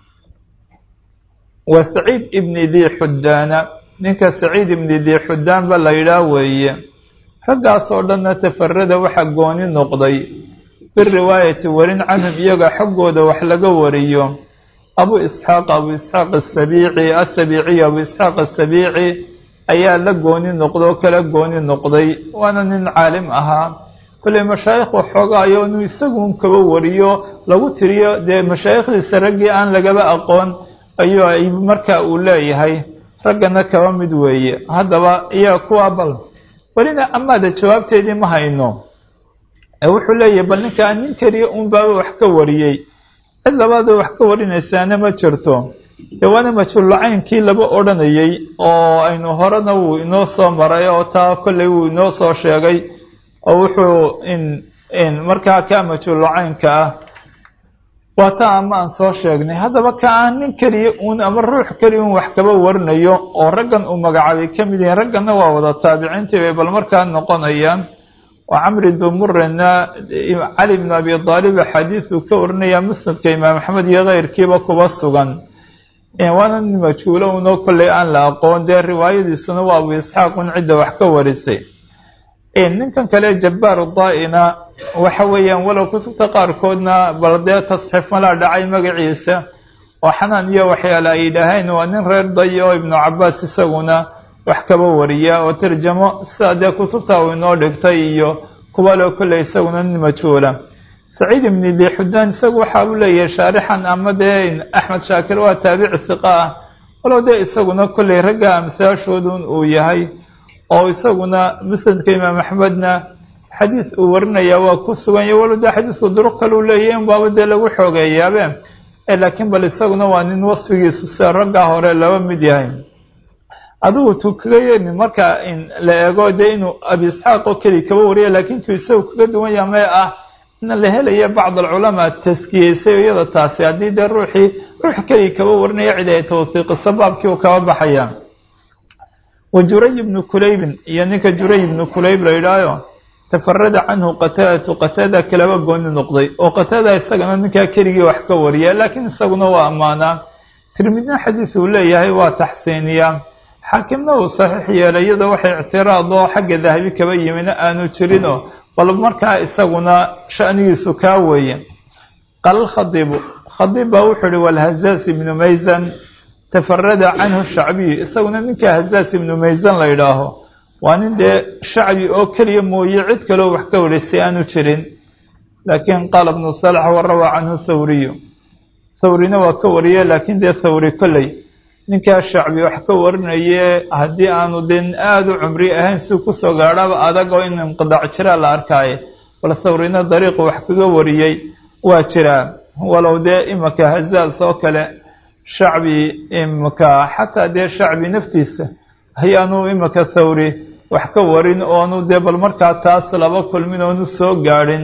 wa saciid ibni dii xudaana ninka saciid ibni dii xudaanba la yidhaah weeye raggaas oo dhanna tafarada waxaa gooni noqday biriwaayati warin canhum iyaga xaggooda wax laga wariyo abu isxaaq abu isxaaq asabiici asabiiciy abu isxaaq asabiici ayaa la gooni noqday oo kala gooni noqday waana nin caalim ahaa kolley mashaayikh waxooga ayoonu isagun kaba wariyo lagu tiriyo dee mashaayikhdiisa raggii aan lagaba aqoon ayuu ay marka uu leeyahay raggana kaba mid weeye haddaba iyaa kuwaa bal welina amaada jawaabteedii ma hayno ee wuxuu leeyahay bal ninkaa nin keliya unbaaba wax ka wariyey cid labaada wax ka warinaysaana ma jirto dee waana majhuullacaynkii laba odhanayey oo aynu horena wuu inoo soo maray oo taa kolley wuu inoo soo sheegay oo wuxuu in in markaa kaa majhuullacaynka ah waa taa ama aan soo sheegnay haddaba ka aan nin keliya uun ama ruux keliya un wax kaba warinayo oo raggan uu magacaabay ka mid yihiin ragganna waa wada taabiciintii bay bal markaa noqonayaan oo camri dumurena cali bn abi aalib axaadiisuu ka warinaya musnadka imaam axmed iyo keyrkiiba kuba sugan waana nin majhuulo unoo kolley aan la aqoon dee riwaayadiisuna waa abu isxaaq un cidda wax ka warisay ninkan kale jabbaaru daa-ina waxa weeyaan walow kutubta qaarkoodna bal dee tasxiif malaa dhacay magaciisa oo xanaan iyo waxyaale ay yidhaaheen waa nin reer day oo ibnu cabaas isaguna wax kaba wariya oo tarjamo sidaa dee kutubta uu inoo dhigtay iyo kuwa loo kolley isaguna nin majhuula saciid ibni dixudaan isagu waxa uu leeyahay shaarixan ama dee axmed shaakir waa taabici hiqa ah walow dee isaguna kolley ragga amsaashoodun uu yahay oo isaguna musnadka imaam axmedna xadiis uu warinaya waa ku sugan yahy walow dee xadiisku duruq kaleu leeyahy in baaba dee lagu xoogeeyaabe laakiin bal isaguna waa nin wasfigiisu sida raggaa hore laba mid yahay adigu tuu kaga yeelin marka la eego dee inuu abi isxaaq oo keli kaba wariya laakiin tuu isagu kaga duwan yaha mee ah in la helaya bacd alculamaa taskiyeysay iyada taasi haddii dee ruuxii ruux keli kaba warinaya cid ay tawhiiqiso baabkii uu kaba baxaya wa juray ibnu kulaybin iyo ninka juray ibnu kulayb la yidhaayo tafarada canhu qataadatu qataada kalaba gooni noqday oo qataada isagana ninkaa keligii wax ka wariya laakiin isaguna waa ammaanaa tirmidna xadiis uu leeyahay waa taxsiiniyaa xaakimna uu saxiix yeelay iyadoo waxay ictiraad oo xagga dahabi kaba yimina aanu jirinoo bal markaa isaguna shanigiisu kaa weeye qaala alkhadiibu khadiib baa wuxuu ihi walhazaas ibnu maysan tafarada canhu shacbiyu isaguna ninka hazaas ibnu maysan la yidhaaho waa nin dee shacbi oo keliya mooye cid kaloo wax ka warisay aanu jirin laakiin qaala ibnu salax warawaa canhu thawriyu thawrina waa ka wariye laakiin dee thawri kolley ninkaa shacbi wax ka warinaye haddii aanu den aada u cumri ahayn si kusoo gaadhaba adag oo in inqidaac jiraa la arkaaye bal thawrina dariiqu wax kaga wariyey waa jiraa walow dee imaka hazaas oo kale shacbi imaka xataa dee shacbi naftiisa ayaanu imaka thawri wax ka warin oonu dee bal markaa taas laba kulmin oonu soo gaadhin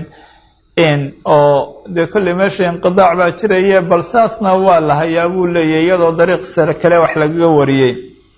oo dee kolley meesha inqidaac baa jiraye bal saasna waa la hayaa buu leeyahy iyadoo dariiq sare kale wax lagaga wariyey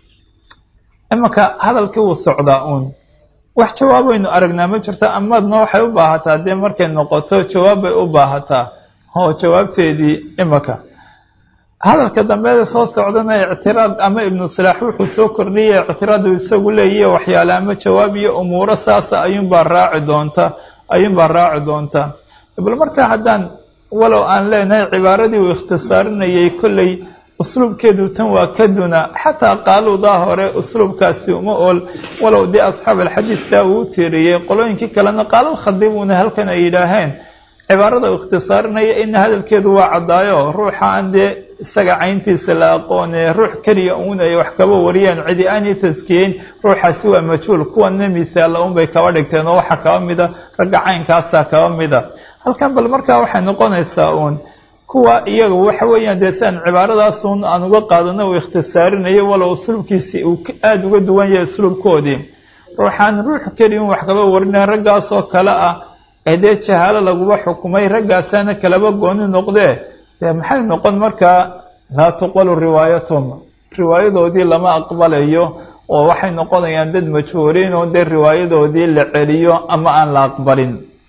imanka hadalkii wuu socdaa uun wax jawaabaynu aragnaa ma jirta amaadna waxay u baahataa dee markay noqoto jawaab bay u baahataa oo jawaabteedii imanka hadalka dambeeda soo socdana ictiraad ama ibnu salaax wuxuu soo kordhiyay ictiraadu isagu leeyahy waxyaale ama jawaab iyo umuuro saasa ayuunbaa raaci doonta ayuunbaa raaci doonta bal markaa haddaan walow aan leenahay cibaaradii uu ikhtisaarinayay kolley usluubkeedu tan waa ka duna xataa qaaluudaa hore usluubkaasi uma ool walow dee asxaab alxadiidka uu u tiiriyey qolooyinkii kalena qaalal khadiibuna halkan ay yidhaaheen cibaarada uu ikhtisaarinaya ina hadalkeedu waa caddaayo ruuxa aan dee isaga cayntiisa la aqoonee ruux keliya uun ay wax kaba wariyaan cidi aanay taskiyeyn ruuxaasi waa majhuul kuwana misaalla unbay kaba dhigteen oo waxaa kaba mida ragga caynkaasaa kaba mida halkan bal markaa waxay noqonaysaa uun kuwa iyaga waxa weeyaan dee siaan cibaaradaasuun aan uga qaadano uu ikhtisaarinayo walow usluubkiisi uu aada uga duwan yahay usluubkoodii ruuxaan ruux keliya un wax kaba warinaya raggaasoo kale ah ee dee jahaalo laguba xukumay raggaasaana kalaba gooni noqdee dee maxay noqon markaa laa tuqbalu riwaayatuhum riwaayadoodii lama aqbalayo oo waxay noqonayaan dad majhuuriin oo dee riwaayadoodii la celiyo ama aan la aqbalin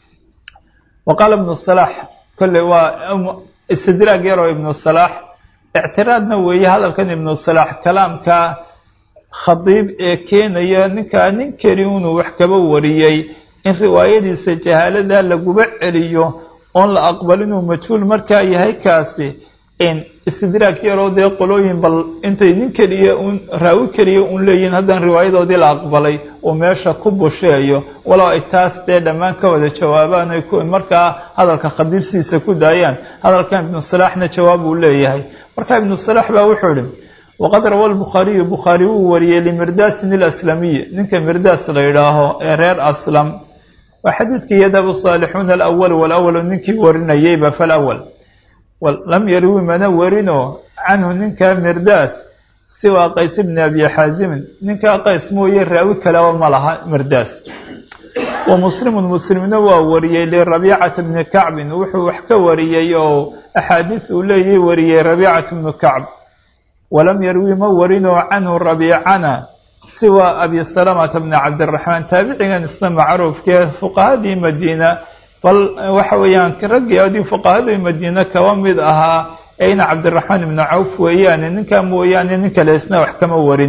wa qaala ibnu salaax kolley waa istidraag yaroo ibnu salaax ictiraadna weeye hadalkan ibnu salaax kalaamka khadiib ee keenaya ninkaa nin keli unuu wax kaba wariyey in riwaayadiisa jahaalada laguba celiyo oon la aqbalinuu majhuul markaa yahay kaasi istidraag yaroo dee qolooyin bal intay nin keliya un raawi keliya un leeyihin haddaan riwaayadoodii la aqbalay uu meesha ku busheeyo walow ay taas dee dhammaan ka wada jawaabaan ay markaa hadalka khadiibsiisa ku daayaan hadalkan ibnu salaaxna jawaab uu leeyahay marka ibnu salaax baa wuxuu ihi waqad rawa lbukhaariyu bukhaari wuu wariyey limirdasin ilaslamiy ninka mirdaas la yidhaaho ee reer aslam waa xadiidkii yadabu saalixuuna alawal walawalu ninkii warinayeyba falawal lam yarwi mana warino canhu ninka mirdaas siwaa qays bni abi xaasimin ninkaa qays mooye raawi kaleba ma laha mirdaas wa muslimun muslimna waa wariyey lirabiicata bni kacbin wuxuu wax ka wariyey oo axaadiis uu leeyahy wariyey rabiicata bnu kacb walam yarwi ma warino canhu rabiicana siwa abi salamata bni cabdiraxmaan taabicigan isna macruufkee fuqahadii madiina bal waxa weeyaan raggii adii fuqahadii madiine kaba mid ahaa eyna cabdiraxmaan ibnu cawf weeyaane ninkaa mooyaane nin kale isna wax kama warin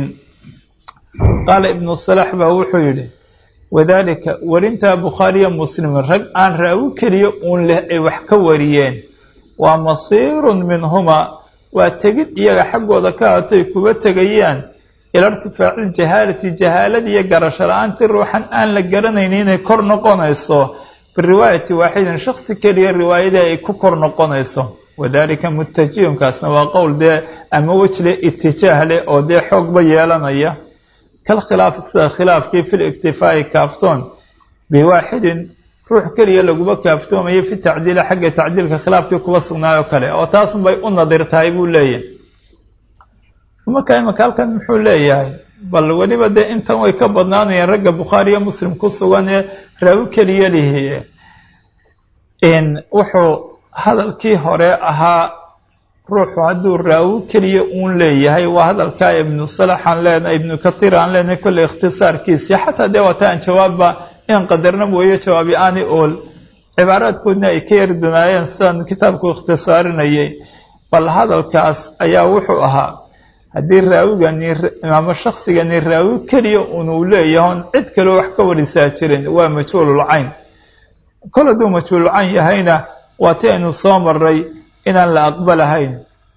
qaala ibnu salax baa wuxuu yidhi wadaalika warintaa bukhaariya muslim rag aan raawi keliya uun leh ay wax ka wariyeen waa masiirun minhuma waa tegid iyaga xaggooda ka hatay kuba tegayaan ila irtifaaci ljahaalati jahaalada iyo garasho la-aantii ruuxan aan la garanayni inay kor noqonayso biriwaayati waaxidin shaksi keliya riwaayadii ay ku kor noqonayso wadalika mutajihunkaasna waa qowl dee ama wejle itijaah leh oo dee xoogba yeelanaya kal khilaafi sida khilaafkii fil iktifaa'i kaaftoon biwaaxidin ruux keliya laguma kaaftoomayo fi tacdiili xagga tacdiilka khilaafkii kuba sugnaay oo kale oo taasunbay u nadir tahay buu leeyahay marka imaka halkan muxuu leeyahay bal weliba dee intan way ka badnaanayeen ragga bukhaariyo muslim ku sugan ee raawi keliya lihi wuxuu hadalkii hore ahaa ruuxu hadduu raawi keliya uun leeyahay waa hadalkaa ibnu salax aan leenahay ibnu kathiir aan leenahay kolley ikhtisaarkiisii xataa dee waata aan jawaabba in qadarna mooye jawaabi aani ool cibaaraadkoodna ay ka yari dunaayeen sidaan kitaabku ikhtisaarinayay bal hadalkaas ayaa wuxuu ahaa haddii raawigani ama shaksigani raawi keliya unuu leeyahay on cid kaleo wax ka warisaa jirin waa majhuululcayn kol hadduu majhuululcayn yahayna waa ti aynu soo maray inaan la aqbalahayn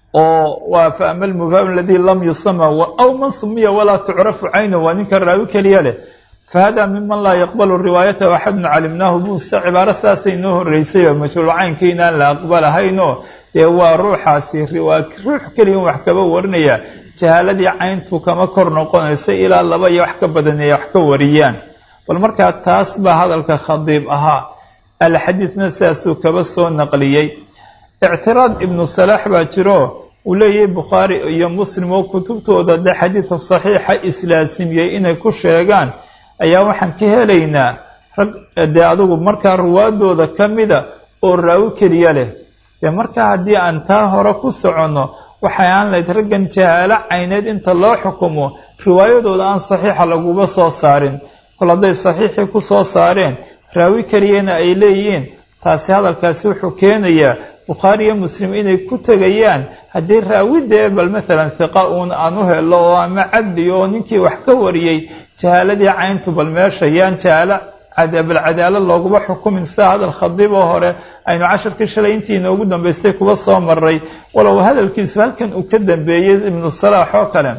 oo waa fa ama almubham aladii lam yusama aw man sumiya walaa tucrafu caynu waa ninka raawi keliya leh fahada miman laa yaqbalu riwaayatahu axadun calimnaahu buuse cibaaro saasay noo horeysay oo majhuulcaynkii inaan la aqbalahaynoo dee waa ruuxaasi ruux keliya wax kaba warinaya jahaaladii cayntu kama kor noqonaysa ilaa laba iyo wax ka badan ay wax ka wariyaan bal markaa taas baa hadalka khadiib ahaa alxadiidna sidaasuu kaba soo naqliyey ictiraad ibnu salaax baa jiro uu leeyahay bukhaari iyo muslim oo kutubtooda de xadiidka saxiixa islaasimiyey inay ku sheegaan ayaa waxaan ka helaynaa rag dee adugu markaa ruwaadooda ka mida oo raawi keliya leh dee markaa haddii aan taa hore ku soconno waxay aan lahayd raggan jahaalo cayneed inta loo xukumo riwaayadooda aan saxiixa laguba soo saarin kol hadday saxiixii ku soo saareen raawi keliyana ay leeyihiin taasi hadalkaasi wuxuu keenayaa bukhaari iyo muslim inay ku tegayaan haddii raawi dee bal maalan hiqa uun aan u helo oo ama cadli oo ninkii wax ka wariyey jahaaladii cayntu bal meesha yaan jahaalo balcadaalo looguma xukumin sida hadal khadiib oo hore aynu casharkii shalay intii inoogu dambeysay kuba soo maray walow hadalkiisu halkan uu ka dambeeyey ibnu salaax oo kale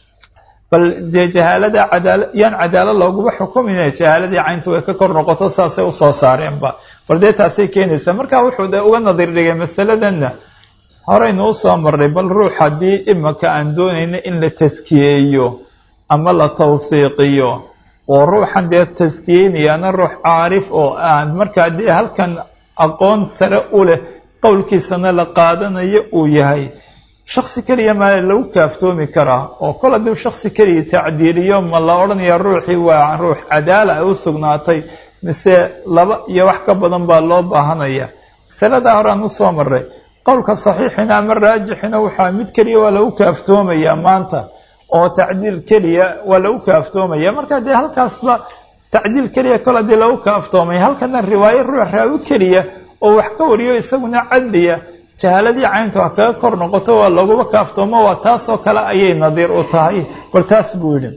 bal dee jahaalada cadaala yaan cadaalo looguma xukumin jahaaladii cayntu way ka kor noqoto saasay usoo saareenba bal dee taasay keenaysaa marka wuxuu de uga nadir dhigay masaladanna horeynu usoo marray bal ruux haddii imaka aan doonayno in la taskiyeeyo ama la tawfiiqiyo oo ruuxan dee taskiyeynayaana ruux caarif oo aan markaa dee halkan aqoon sare u leh qowlkiisana la qaadanayo uu yahay shaksi keliya maa lagu kaaftoomi karaa oo kol hadduu shaksi keliya tacdiiliyo ma la odhanaya ruuxii waa ruux cadaala ay u sugnaatay mise laba iyo wax ka badan baa loo baahanaya masaladaa hore aan usoo maray qowlka saxiixina ama raajixina waxaa mid keliya waa lagu kaaftoomayaa maanta oo tacdiil keliya waa lagu kaaftoomaya marka dee halkaasba tacdiil keliya kol haddii lagu kaaftoomay halkana riwaayo ruux raawi keliya oo wax ka wariyo isaguna cadliya jahaaladii caynta wax kaga kor noqoto waa laguba kaaftoomo waa taasoo kale ayay nadiir u tahay bal taas buu yidhi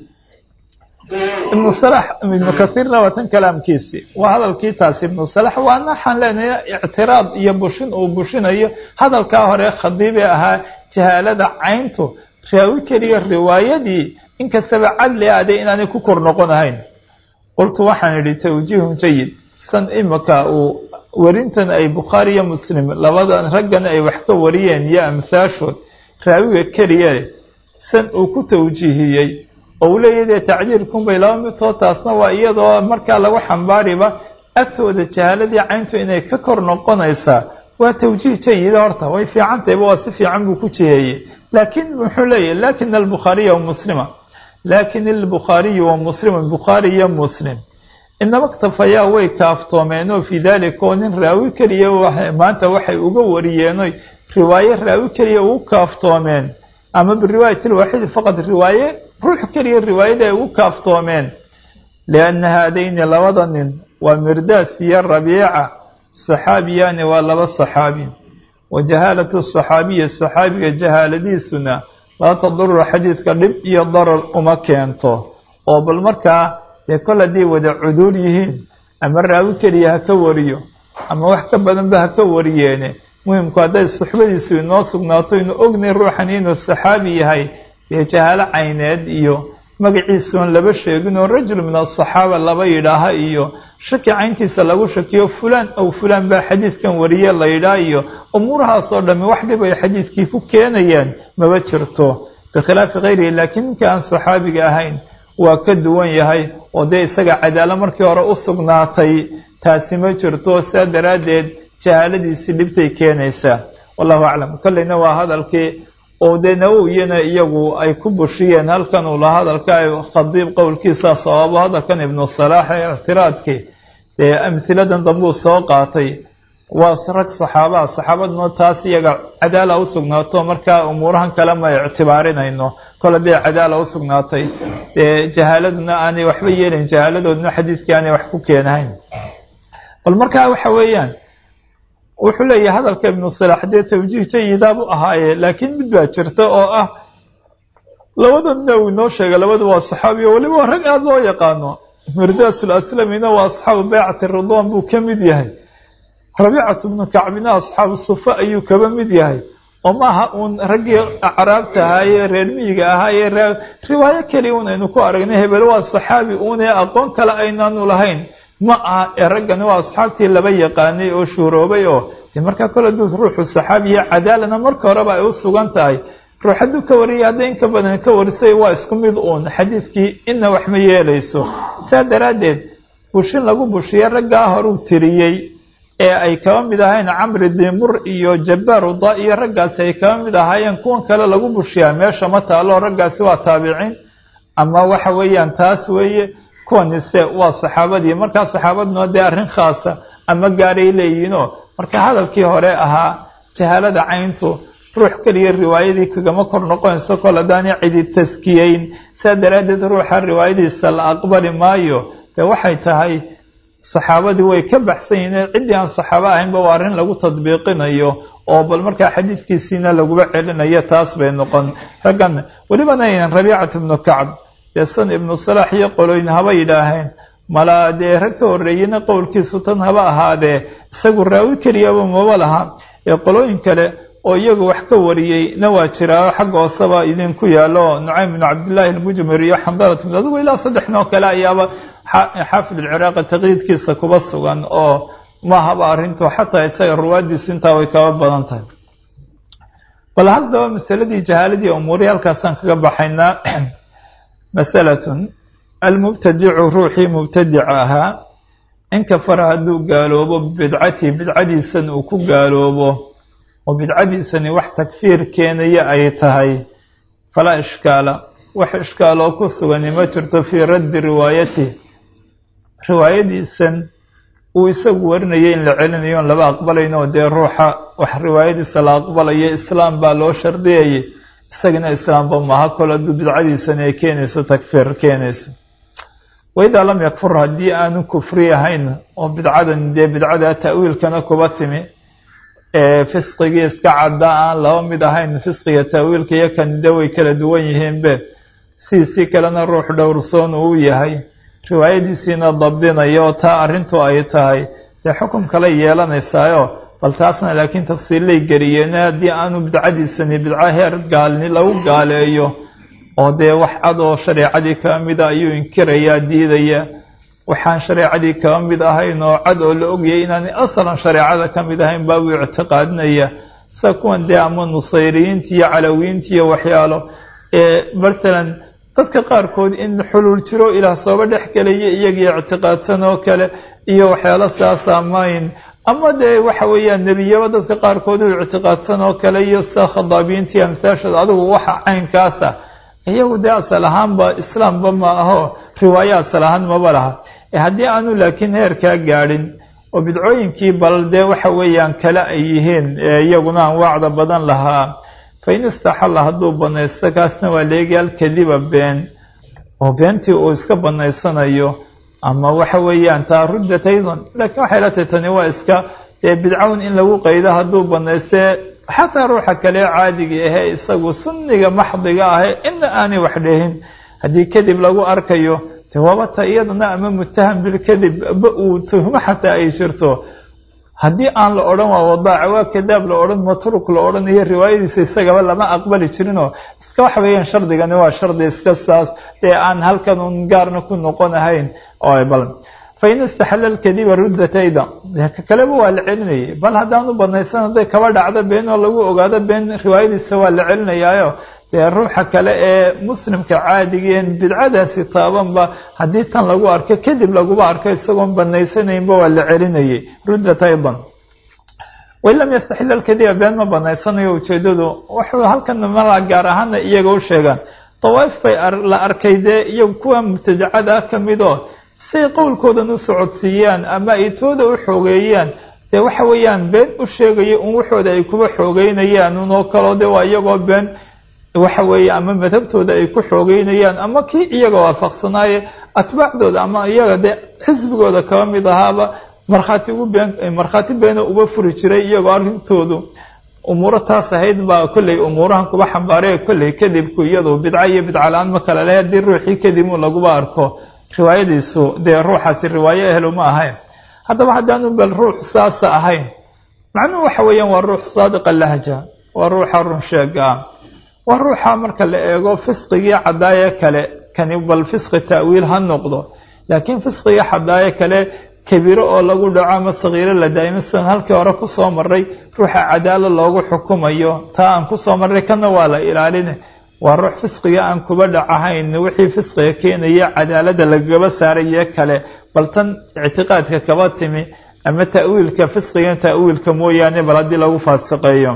ibnu salax ibnu kathiirna waa tan kalaamkiisi waa hadalkii taasi ibnu salax waana waxaan leenahay ictiraad iyo bushin uu bushinayo hadalkaa hore khadiibee ahaa jahaalada cayntu raawi keliya riwaayadii inkastaba cadli ade inaanay ku kor noqonahayn qultu waxaan idhi tawjiihun jayid san imika uu warintan ay bukhaari iyo muslim labadan raggan ay wax ka wariyeen iyo amhaashood raawiga keliya san uu ku tawjiihiyey oo uu leeyahy dee tacdiirkunbay laba midtoo taasna waa iyadoo markaa lagu xambaariba agtooda jahaaladii cayntu inay ka kor noqonaysaa waa tawjiih jayida horta way fiican tahayba waa si fiican buu ku jiheeyey laakiin muxuu leeyahy lakin albukhaariya wa muslima laakin albukhaariyu wa muslima bukhaari iyo muslim inaba ktafayaa way kaaftoomeenoo fii dalika oo nin raawi keliya maanta waxay uga wariyeenoy riwaaye raawi keliya ugu kaaftoomeen ama biriwaayati lwaaxidi faqad riwaaye ruux keliya riwaayada ay ugu kaaftoomeen lianna haadayni labada nin waa mirdaas iyo rabiica saxaabiyaani waa laba saxaabi wa jahaalatu saxaabiyi saxaabiga jahaaladiisuna laa taduru xadiidka dhib iyo darar uma keento oo bal markaa dee kol hadday wada cuduul yihiin ama raawi keliya ha ka wariyo ama wax ka badanba ha ka wariyeene muhimku hadday suxbadiisu inoo sugnaato inu ognay ruuxan inuu saxaabi yahay dee jahaalo cayneed iyo magaciisuon laba sheegin oo rajul min asaxaaba laba yidhaaha iyo shaki cayntiisa lagu shakiyo fulaan ow fulaan baa xadiidkan wariye la yidhaah iyo umuurahaasoo dhammi wax dhib ay xadiidkii ku keenayaan maba jirto bikhilaafi kayrihi laakiin ninka aan saxaabiga ahayn waa ka duwan yahay oo dee isaga cadaalo markii hore u sugnaatay taasi ma jirto sidaa daraaddeed jahaaladiisii dhibtay keenaysaa wallahu aclam kolleyna waa hadalkii oo dee nawowiyana iyagu ay ku bushiyeen halkan uu laha hadalka ay khadiib qowlkiisa sababo hadalkan ibnu salaax ee ictiraadkii dee amhiladan dambuu soo qaatay waa rag saxaabaha saxaabaduna taas iyaga cadaala u sugnaato markaa umuurahan kale ma ictibaarinayno kol haddii cadaala u sugnaatay dee jahaaladuna aanay waxba yeelayn jahaaladooduna xadiidkii aanay wax ku keenahayn bal markaa waxa weeyaan wuxuu leeyahay hadalka ibnu salax dee tawjiih jayidaab u ahaaye laakiin mid baa jirta oo ah labadana uu inoo sheegay labada waa saxaabi oo weliba rag aada loo yaqaano mirdaasul aslamina waa asxaabu baycati ridwan buu ka mid yahay rabiicatu bnu kacbina asxaabu sufa ayuu kaba mid yahay oo maaha uun raggii acraabta ahaayee reer miyiga ahaayee riwaayo keliya un aynu ku aragnay hebel waa saxaabi uunee aqoon kale aynaanu lahayn ma aha ee raggani waa asxaabtii laba yaqaanay oo shuuroobay oo dee markaa kole duu ruuxu saxaabiya cadaalana marka horeba ay u sugan tahay ruux hadduu ka wariyay hadday inka badan ka warisay waa isku mid uun xadiidkii inna wax ma yeelayso saa daraaddeed bushin lagu bushiya raggaa horuu tiriyey ee ay kaba mid ahayn camri dimur iyo jabbaar uda iyo raggaasi ay kaba mid ahaayeen kuwan kale lagu bushiyaa meesha ma taalo raggaasi waa taabiciin ama waxa weeyaan taas weeye kuwanise waa saxaabadii markaa saxaabaduna dee arrin khaasa ama gaaray leeyihiinoo marka hadalkii hore ahaa jahaalada cayntu ruux keliya riwaayadii kagama kor noqonayso kol haddaanay cidi taskiyeyn saa daraaddeed ruuxa riwaayadiisa la aqbali maayo dee waxay tahay saxaabadii way ka baxsan yihiin ciddii aan saxaabo ahaynba waa arrin lagu tadbiiqinayo oo bal markaa xadiidkiisiina laguba celinayo taas bay noqon raggan welibana aynan rabiicatu ibnu kacb dee san ibnu salaax iyo qolooyin haba yidhaaheen malaa dee rag ka horreeyena qowlkiisu tan haba ahaadee isagu raawi keliyaba maba laha ee qolooyin kale oo iyagu wax ka wariyey na waa jiraa xagga hooseba idinku yaalo nucaym bnu cabdillaahi almujmir iyo xamdalat bn adigu ilaa saddex noo kale ayaaba xaafid alciraaqi taqyiidkiisa kuba sugan oo mahaba arrintu xataa isaga ruwaadiisu intaa way kaba badan tahay bal haddaba masaladii jahaaladii umuurihii halkaasaan kaga baxaynaa masalatun almubtadicu ruuxii mubtadica ahaa in kafara hadduu gaaloobo bidcatii bidcadiisan uu ku gaaloobo oo bidcadiisani wax takfiir keenaya ay tahay falaa ishkaala wax ishkaaloo ku sugani ma jirto fii raddi riwaayatih riwaayadiisan uu isagu warinaya in la celinayo on laba aqbalayno dee ruuxa wax riwaayadiisa la aqbalayo islaam baa loo shardiyayay isagana islaamba maaha kol hadduu bidcadiisani ay keenayso takfiir keenayso waidaa lam yakfur haddii aanu kufri ahayn oo bidcadan dee bidcada ta'wiilkana kuba timi ee fisqigii iska cadda aan laba mid ahayn fisqiga ta'wiilka iyo kanide way kala duwan yihiinbe sidiisii kalena ruux dhowrsoon uu yahay riwaayadiisiina dabdinaya oo taa arrintu ay tahay dee xukum kale yeelanaysaayo bal taasna laakiin tafsiillay geliyeen haddii aanu bidcadiisani bidco heer gaalni lagu gaaleeyo oo dee wax cad oo shareecadii kaba mida ayuu inkirayaa diidaya waxaan shareecadii kaba mid ahayn oo cad oo la ogayay inaanay asalan shareecada ka mid ahayn baabuu ictiqaadinaya sida kuwan dee ama nusayriyiinta iyo calawiyiinta iyo waxyaalo ee matalan dadka qaarkood in xuluul jiro ilaah sooba dhex gelaya iyagii ictiqaadsan oo kale iyo waxyaalo saasa mayn ama dee waxa weeyaan nebiyaba dadka qaarkood u ictiqaadsan oo kale iyo sida khadaabiyiinta iyo amtaashooda adigu waxa caynkaasa iyagu dee asal ahaanba islaamba ma aho riwaayo asal ahaan maba laha haddii aanu laakiin heerkaa gaadhin oo bidcooyinkii bal dee waxa weeyaan kale ay yihiin iyaguna anwaacda badan lahaa fa in istaxalla hadduu banaysto kaasna waa leegaal kadiba been oo beentii uu iska banaysanayo ama waxa weeyaan taa ruddat aydan laakiin waxay la tahay tani waa iska dee bidcawn in lagu qaydo hadduu banaystee xataa ruuxa kale caadiga ahee isagu sunniga maxdiga ahee ina aanay wax dhehin haddii kadib lagu arkayo de waabata iyadana ama mutaham bilkadib ba uu tuhmo xataa ay jirto haddii aan la odhan waa wadaaca waa kadaab la odhan matruk la odhanayo riwaayadiisa isagaba lama aqbali jirinoo iska waxa weeyaan shardigani waa shardi iska saas dee aan halkan un gaarna ku noqon ahayn bal fa in istaxalla lkadiba ruddatayda ka kaleba waa la celinayay bal haddaanu banaysan hadday kaba dhacdo been oo lagu ogaado been riwaayadiisa waa la celinayaayo dee ruuxa kale ee muslimka caadigeen bidcadaasi taabanba haddii tan lagu arko kadib laguba arko isagoon banaysanaynba waa la celinayay ruddat aydan wain lam yastaxil alkadiba been ma banaysanayo ujeedadu wuxuu halkan mara gaar ahaana iyaga u sheegaan dawaaif bay la arkay dee iyagu kuwa mubtadacada ka midoo say qowlkoodan u socodsiiyaan ama ay tooda u xoogeeyaan dee waxa weeyaan been u sheegaya un waxooda ay kuba xoogeynayaan unoo kaloo de waa iyagoo been waxa weeye ama madhabtooda ay ku xoogeynayaan ama kii iyaga waafaqsanaaye atbaacdooda ama iyaga dee xisbigooda kaba mid ahaaba markhaati ugu been markhaati beena uba furi jiray iyagoo arrintoodu umuuro taas ahayd baa kolley umuurahan kuba xambaaray kolley kadibku iyadu bidco iyo bidca la-aan ma kale leh haddii ruuxii kadib un laguba arko riwaayadiisu dee ruuxaasi riwaayo ehlu ma ahayn haddaba haddaanu bal ruux saasa ahayn macnuhu waxa weeyaan waa ruux saadiqa lahja waa ruuxa run sheega ah waa ruuxa marka la eego fisqigii cadaaye kale kani bal fisqi ta'wiil ha noqdo laakiin fisqigii cadaaye kale kabiiro oo lagu dhaco ama sakiiro la daa'imo sidan halkii hore kusoo maray ruuxa cadaalo loogu xukumayo taa aan kusoo marray kana waa la ilaalina waa ruux fisqiga aan kuba dhacahayn wixii fisqiga keenaya cadaalada lagaba saaraye kale bal tan ictiqaadka kaba timi ama ta'wiilka fisqiga ta'wiilka mooyaane bal haddii lagu faasiqeeyo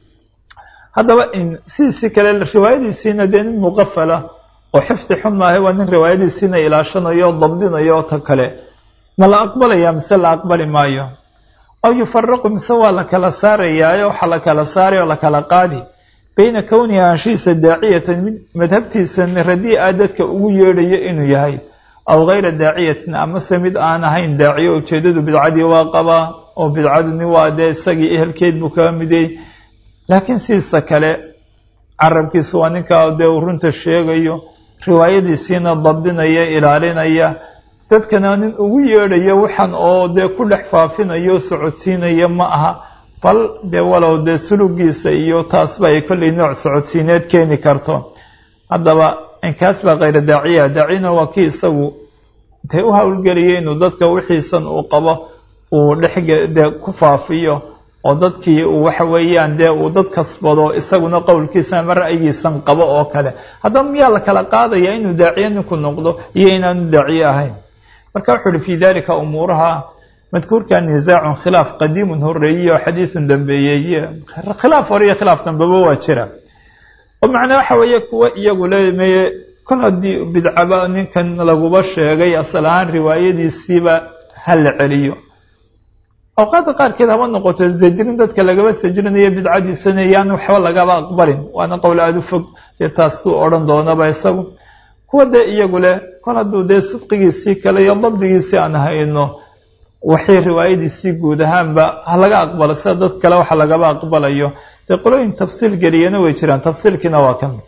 haddaba sidiisii kale riwaayadiisiina dee nin muqafala oo xifdi xun maahay waa nin riwaayadiisiina ilaashanayo o dabdinayo oo ta kale ma la aqbalaya mise la aqbali maayo aw yufaraqu mise waa la kala saarayaayo waxaa la kala saaray oo la kala qaadi bayna kownihi anshihiisa daaciyatan mid madhabtiisan radii'a dadka ugu yeedhayo inuu yahay aw gayra daaciyatin amase mid aan ahayn daaciyo ujeedadu bidcadii waa qabaa oo bidcaduni waa dee isagii ehelkeed buu kaga midayy laakiin sidiisa kale carabkiisu waa ninkaa dee uu runta sheegayo riwaayadiisiina dabdinaya ilaalinaya dadkana nin ugu yeedhayo waxaan oo dee ku dhex faafinayo socodsiinaya ma aha bal dee walow dee sulugiisa iyo taasba ay kollay nooc socodsiineed keeni karto haddaba inkaas baa khayra daaciya daacina waa kii isagu dee u howlgeliyay inuu dadka wixiisan uu qabo uu dhexdee ku faafiyo oo dadkii uu waxa weeyaan dee uu dad kasbado isaguna qowlkiisa ama ra'yigiisan qabo oo kale haddaba miyaa la kala qaadaya inuu daaciye ninku noqdo iyo inaanu daaciye ahayn marka wuxuu uhi fii dalika umuuraha madkuurka nisaacun khilaaf qadiimun horeeyey oo xadiidun dambeeyey khilaaf hore iyo khilaaf dambeba waa jira oo macnaa waxa weeye kuwa iyagu leemeye kol haddii bidcaba ninkan laguba sheegay asal ahaan riwaayadiisiiba ha la celiyo awqaadda qaarkeed haba noqoto sajrin dadka lagaba sajrinayo bidcadiisana yaan waxba lagaba aqbalin waana qowl aada u fog dee taasuu odhan doonaba isagu kuwa dee iyagu leh kol hadduu dee sidqigiisii kale iyo dabdigiisii aan hayno waxay riwaayadiisii guud ahaanba ha laga aqbalo sida dad kale waxa lagaba aqbalayo dee qolooyin tafsiil geliyana way jiraan tafsiilkiina waa kan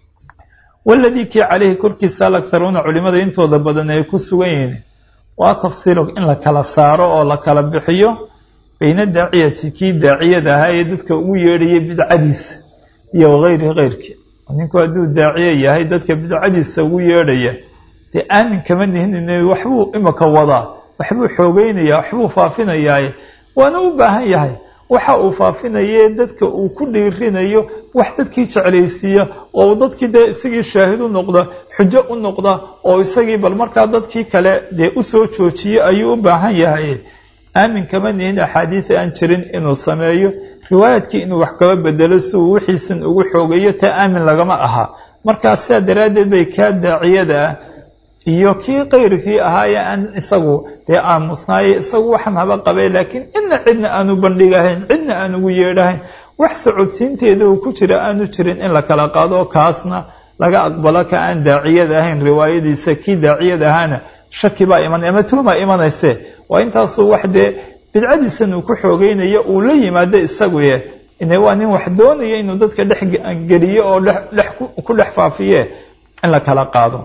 waladii kii caleyhi korkiisa alaktaruuna culimada intooda badan ay ku sugan yihiin waa tafsiilu in la kala saaro oo la kala bixiyo bayna daaciyati kii daaciyada ahaa ee dadka ugu yeedhayay bidcadiisa iyo wagayrihi keyrkii ninku hadduu daaciye yahay dadka bidcadiisa ugu yeedhaya dee aamin kama nihin waxbuu imika wadaa waxbuu xoogeynaya waxbuu faafinayaa waana u baahan yahay waxa uu faafinaye dadka uu ku dhiirinayo wax dadkii jeclaysiiya oo dadkii dee isagii shaahid u noqda xujo u noqda oo isagii bal markaa dadkii kale dee usoo joojiye ayuu u baahan yahay aamin kama nihin axaadiida aan jirin inuu sameeyo riwaayadkii inuu wax kaba bedelo si uu wixiisan ugu xoogeeyo taa aamin lagama aha markaa sidaa daraaddeed bay kaa daaciyada ah iyo kii kayrkii ahaayee aan isagu dee aamusnaaye isagu waxaan haba qabay laakiin ina cidna aanu bandhigahayn cidna aan ugu yeedhahayn wax socodsiinteeda uu ku jira aanu jirin in la kala qaado kaasna laga aqbalo ka aan daaciyada ahayn riwaayadiisa kii daaciyada ahaana shaki baa imanay ama tuuma imanayse waa intaasuu wax dee bidcadiisan uu ku xoogeynayo uu la yimaado isaguye ine waa nin wax doonayo inuu dadka dhex geliyo oo ku dhex faafiye in la kala qaado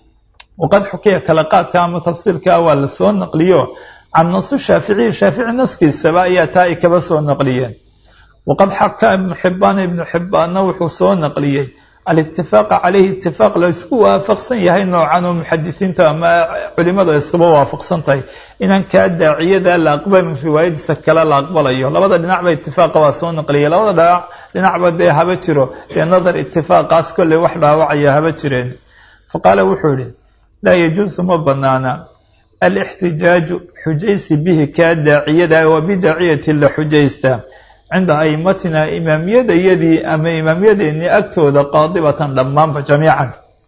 waqad xukiya kala qaadka ama tafsiilka waa la soo naqliyo can nasu shaaficiyi shaafici naskiisaba ayaa taa ay kaba soo naqliyeen waqad xaka ibnu xibbaana ibnu xibbaanna wuxuu soo naqliyey alitifaaqa caleyhi itifaaq la isku waafaqsan yahay noocan oo muxadisiinta ama culimadu ay iskuba waafaqsan tahay inaan kaa daaciyada la aqbalin riwaayadiisa kale la aqbalayo labada dhinacba itifaaqa waa soo naqliyay labada dhinacba dee haba jiro dee nadar itifaaqaas kolley wax dhaawacaya haba jireen faqaala wuxuu yihi laa yajuusu ma banaana alixtijaaju xujaysi bihi kaa daaciyada waa bidaaciyati la xujaysta cinda aimatina imaamiyadayadii ama imaamyadeennii agtooda qaadibatan dhammaanba jamiican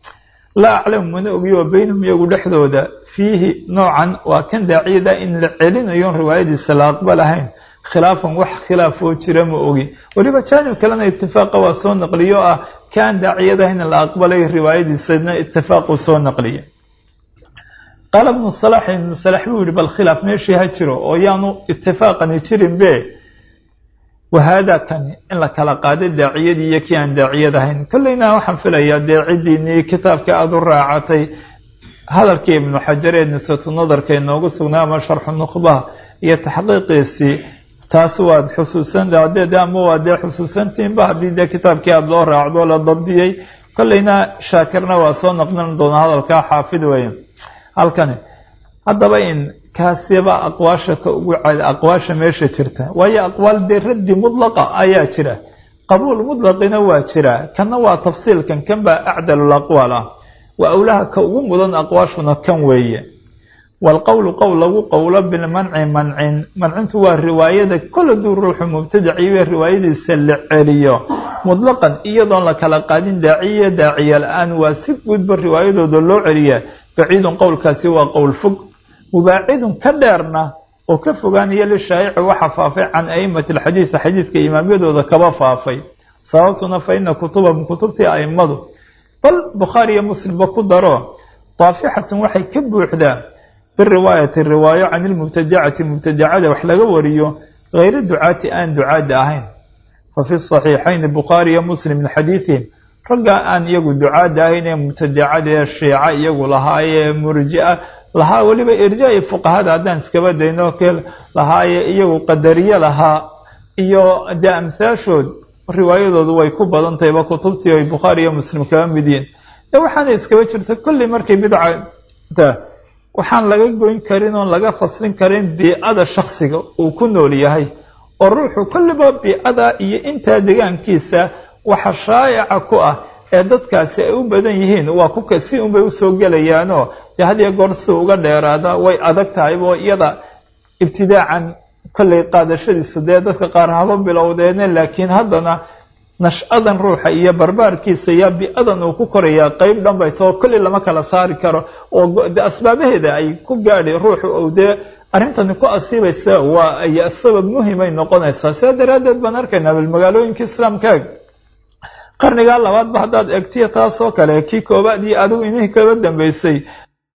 laa aclamu mana ogiyo baynahum iyagu dhexdooda fiihi noocan waa kan daaciyada in la celinayoon riwaayadiisa la aqbalahayn khilaafan wax khilaafoo jira ma ogi weliba jaanib kalena itifaaqa waa soo naqliyo ah kaan daaciyadahayn la aqbalay riwaayadiisana itifaaquu soo naqliya qaala ibnu salax ibnu salax buu yihi bal khilaaf meeshii ha jiro oo yaanu itifaaqani jirin be wahaada kani in la kala qaado daaciyadii iyo kii aan daaciyad ahayn kolleyna waxaan filayaa dee ciddiinii kitaabka aada u raacatay hadalkii ibnu xajar ee nisatu nadarka inoogu sugnaa ama sharxu nukhbaha iyo taxqiiqiisii taas waad xusuusan de ama waa dee xusuusantiinba haddii dee kitaabkii aada loo raacdo la dabdiyey kolleyna shaakirna waa soo naqlin doona hadalkaa xaafid weeye halkani haddaba in kaasiba aqwaasha ka ugu cada aqwaasha meesha jirta waayo aqwaal dee raddi mudlaqa ayaa jira qabuul mudlaqina waa jira kanna waa tafsiilkan kan baa acdalul aqwaal ah waa awlaha ka ugu mudan aqwaashuna kan weeye waalqowlu qowl lagu qowlo bilmanci mancin mancintu waa riwaayada kol haduu ruuxu mubtadaciibe riwaayadiisa la celiyo mutlaqan iyadoon la kala qaadin daaciya daaciya la-aan waa si guudba riwaayadooda loo celiyaa baciidun qowlkaasi waa qowl fog mubaacidun ka dheerna oo ka fogaanaya lishaayici waxa faafay can aimati alxadiidi xadiidka imaamyadooda kaba faafay sababtuna fa ina kutubahum kutubtii aimadu bal bukhaari iyo muslimba ku daro daafixatun waxay ka buuxdaa biriwaayati riwaayo can ilmubtadacati mubtadacada wax laga wariyo hayri ducaati aan ducaada ahayn fa fi saxiixayni bukhaari iyo muslim min xadiidihim raggaa aan iyagu ducaada ahayn ee mubtadacada ee shiica iyagu lahaayee murjia lahaa weliba irjaa fuqahada haddaan iskaba dayno ke lahaaye iyagu qadariye lahaa iyo dee amhaashood riwaayadoodu way ku badan tahayba kutubtii ay bukhaari iyo muslim kaba mid yihiin ee waxaana iskaba jirta kolley markay bidcata waxaan laga goyn karin oon laga faslin karin bii-ada shaksiga uu ku nool yahay oo ruuxu kolliba biicada iyo intaa degaankiisa waxa shaa'ica ku ah ee dadkaasi ay u badan yihiin waa kuka si unbay usoo gelayaanoo dee had iyo goor si uga dheeraada way adag tahay oo iyada ibtidaacan kollay qaadashadiisa dee dadka qaar haba bilowdeene laakiin haddana nash-adan ruuxa iyo barbaarkiisa iyo bi-adan uu ku korayaa qeyb dhan bay tao kolley lama kala saari karo oo de asbaabaheeda ay ku gaadhi ruuxu ou dee arrintani ku asiibaysa waa ay sabab muhimay noqonaysaa sidaa daraaddeed baan arkaynaa bal magaalooyinka islaamkaag qarnigaa labaadba haddaad egtiya taasoo kale kii koobaad iyo adigu inihii kaba dambeysay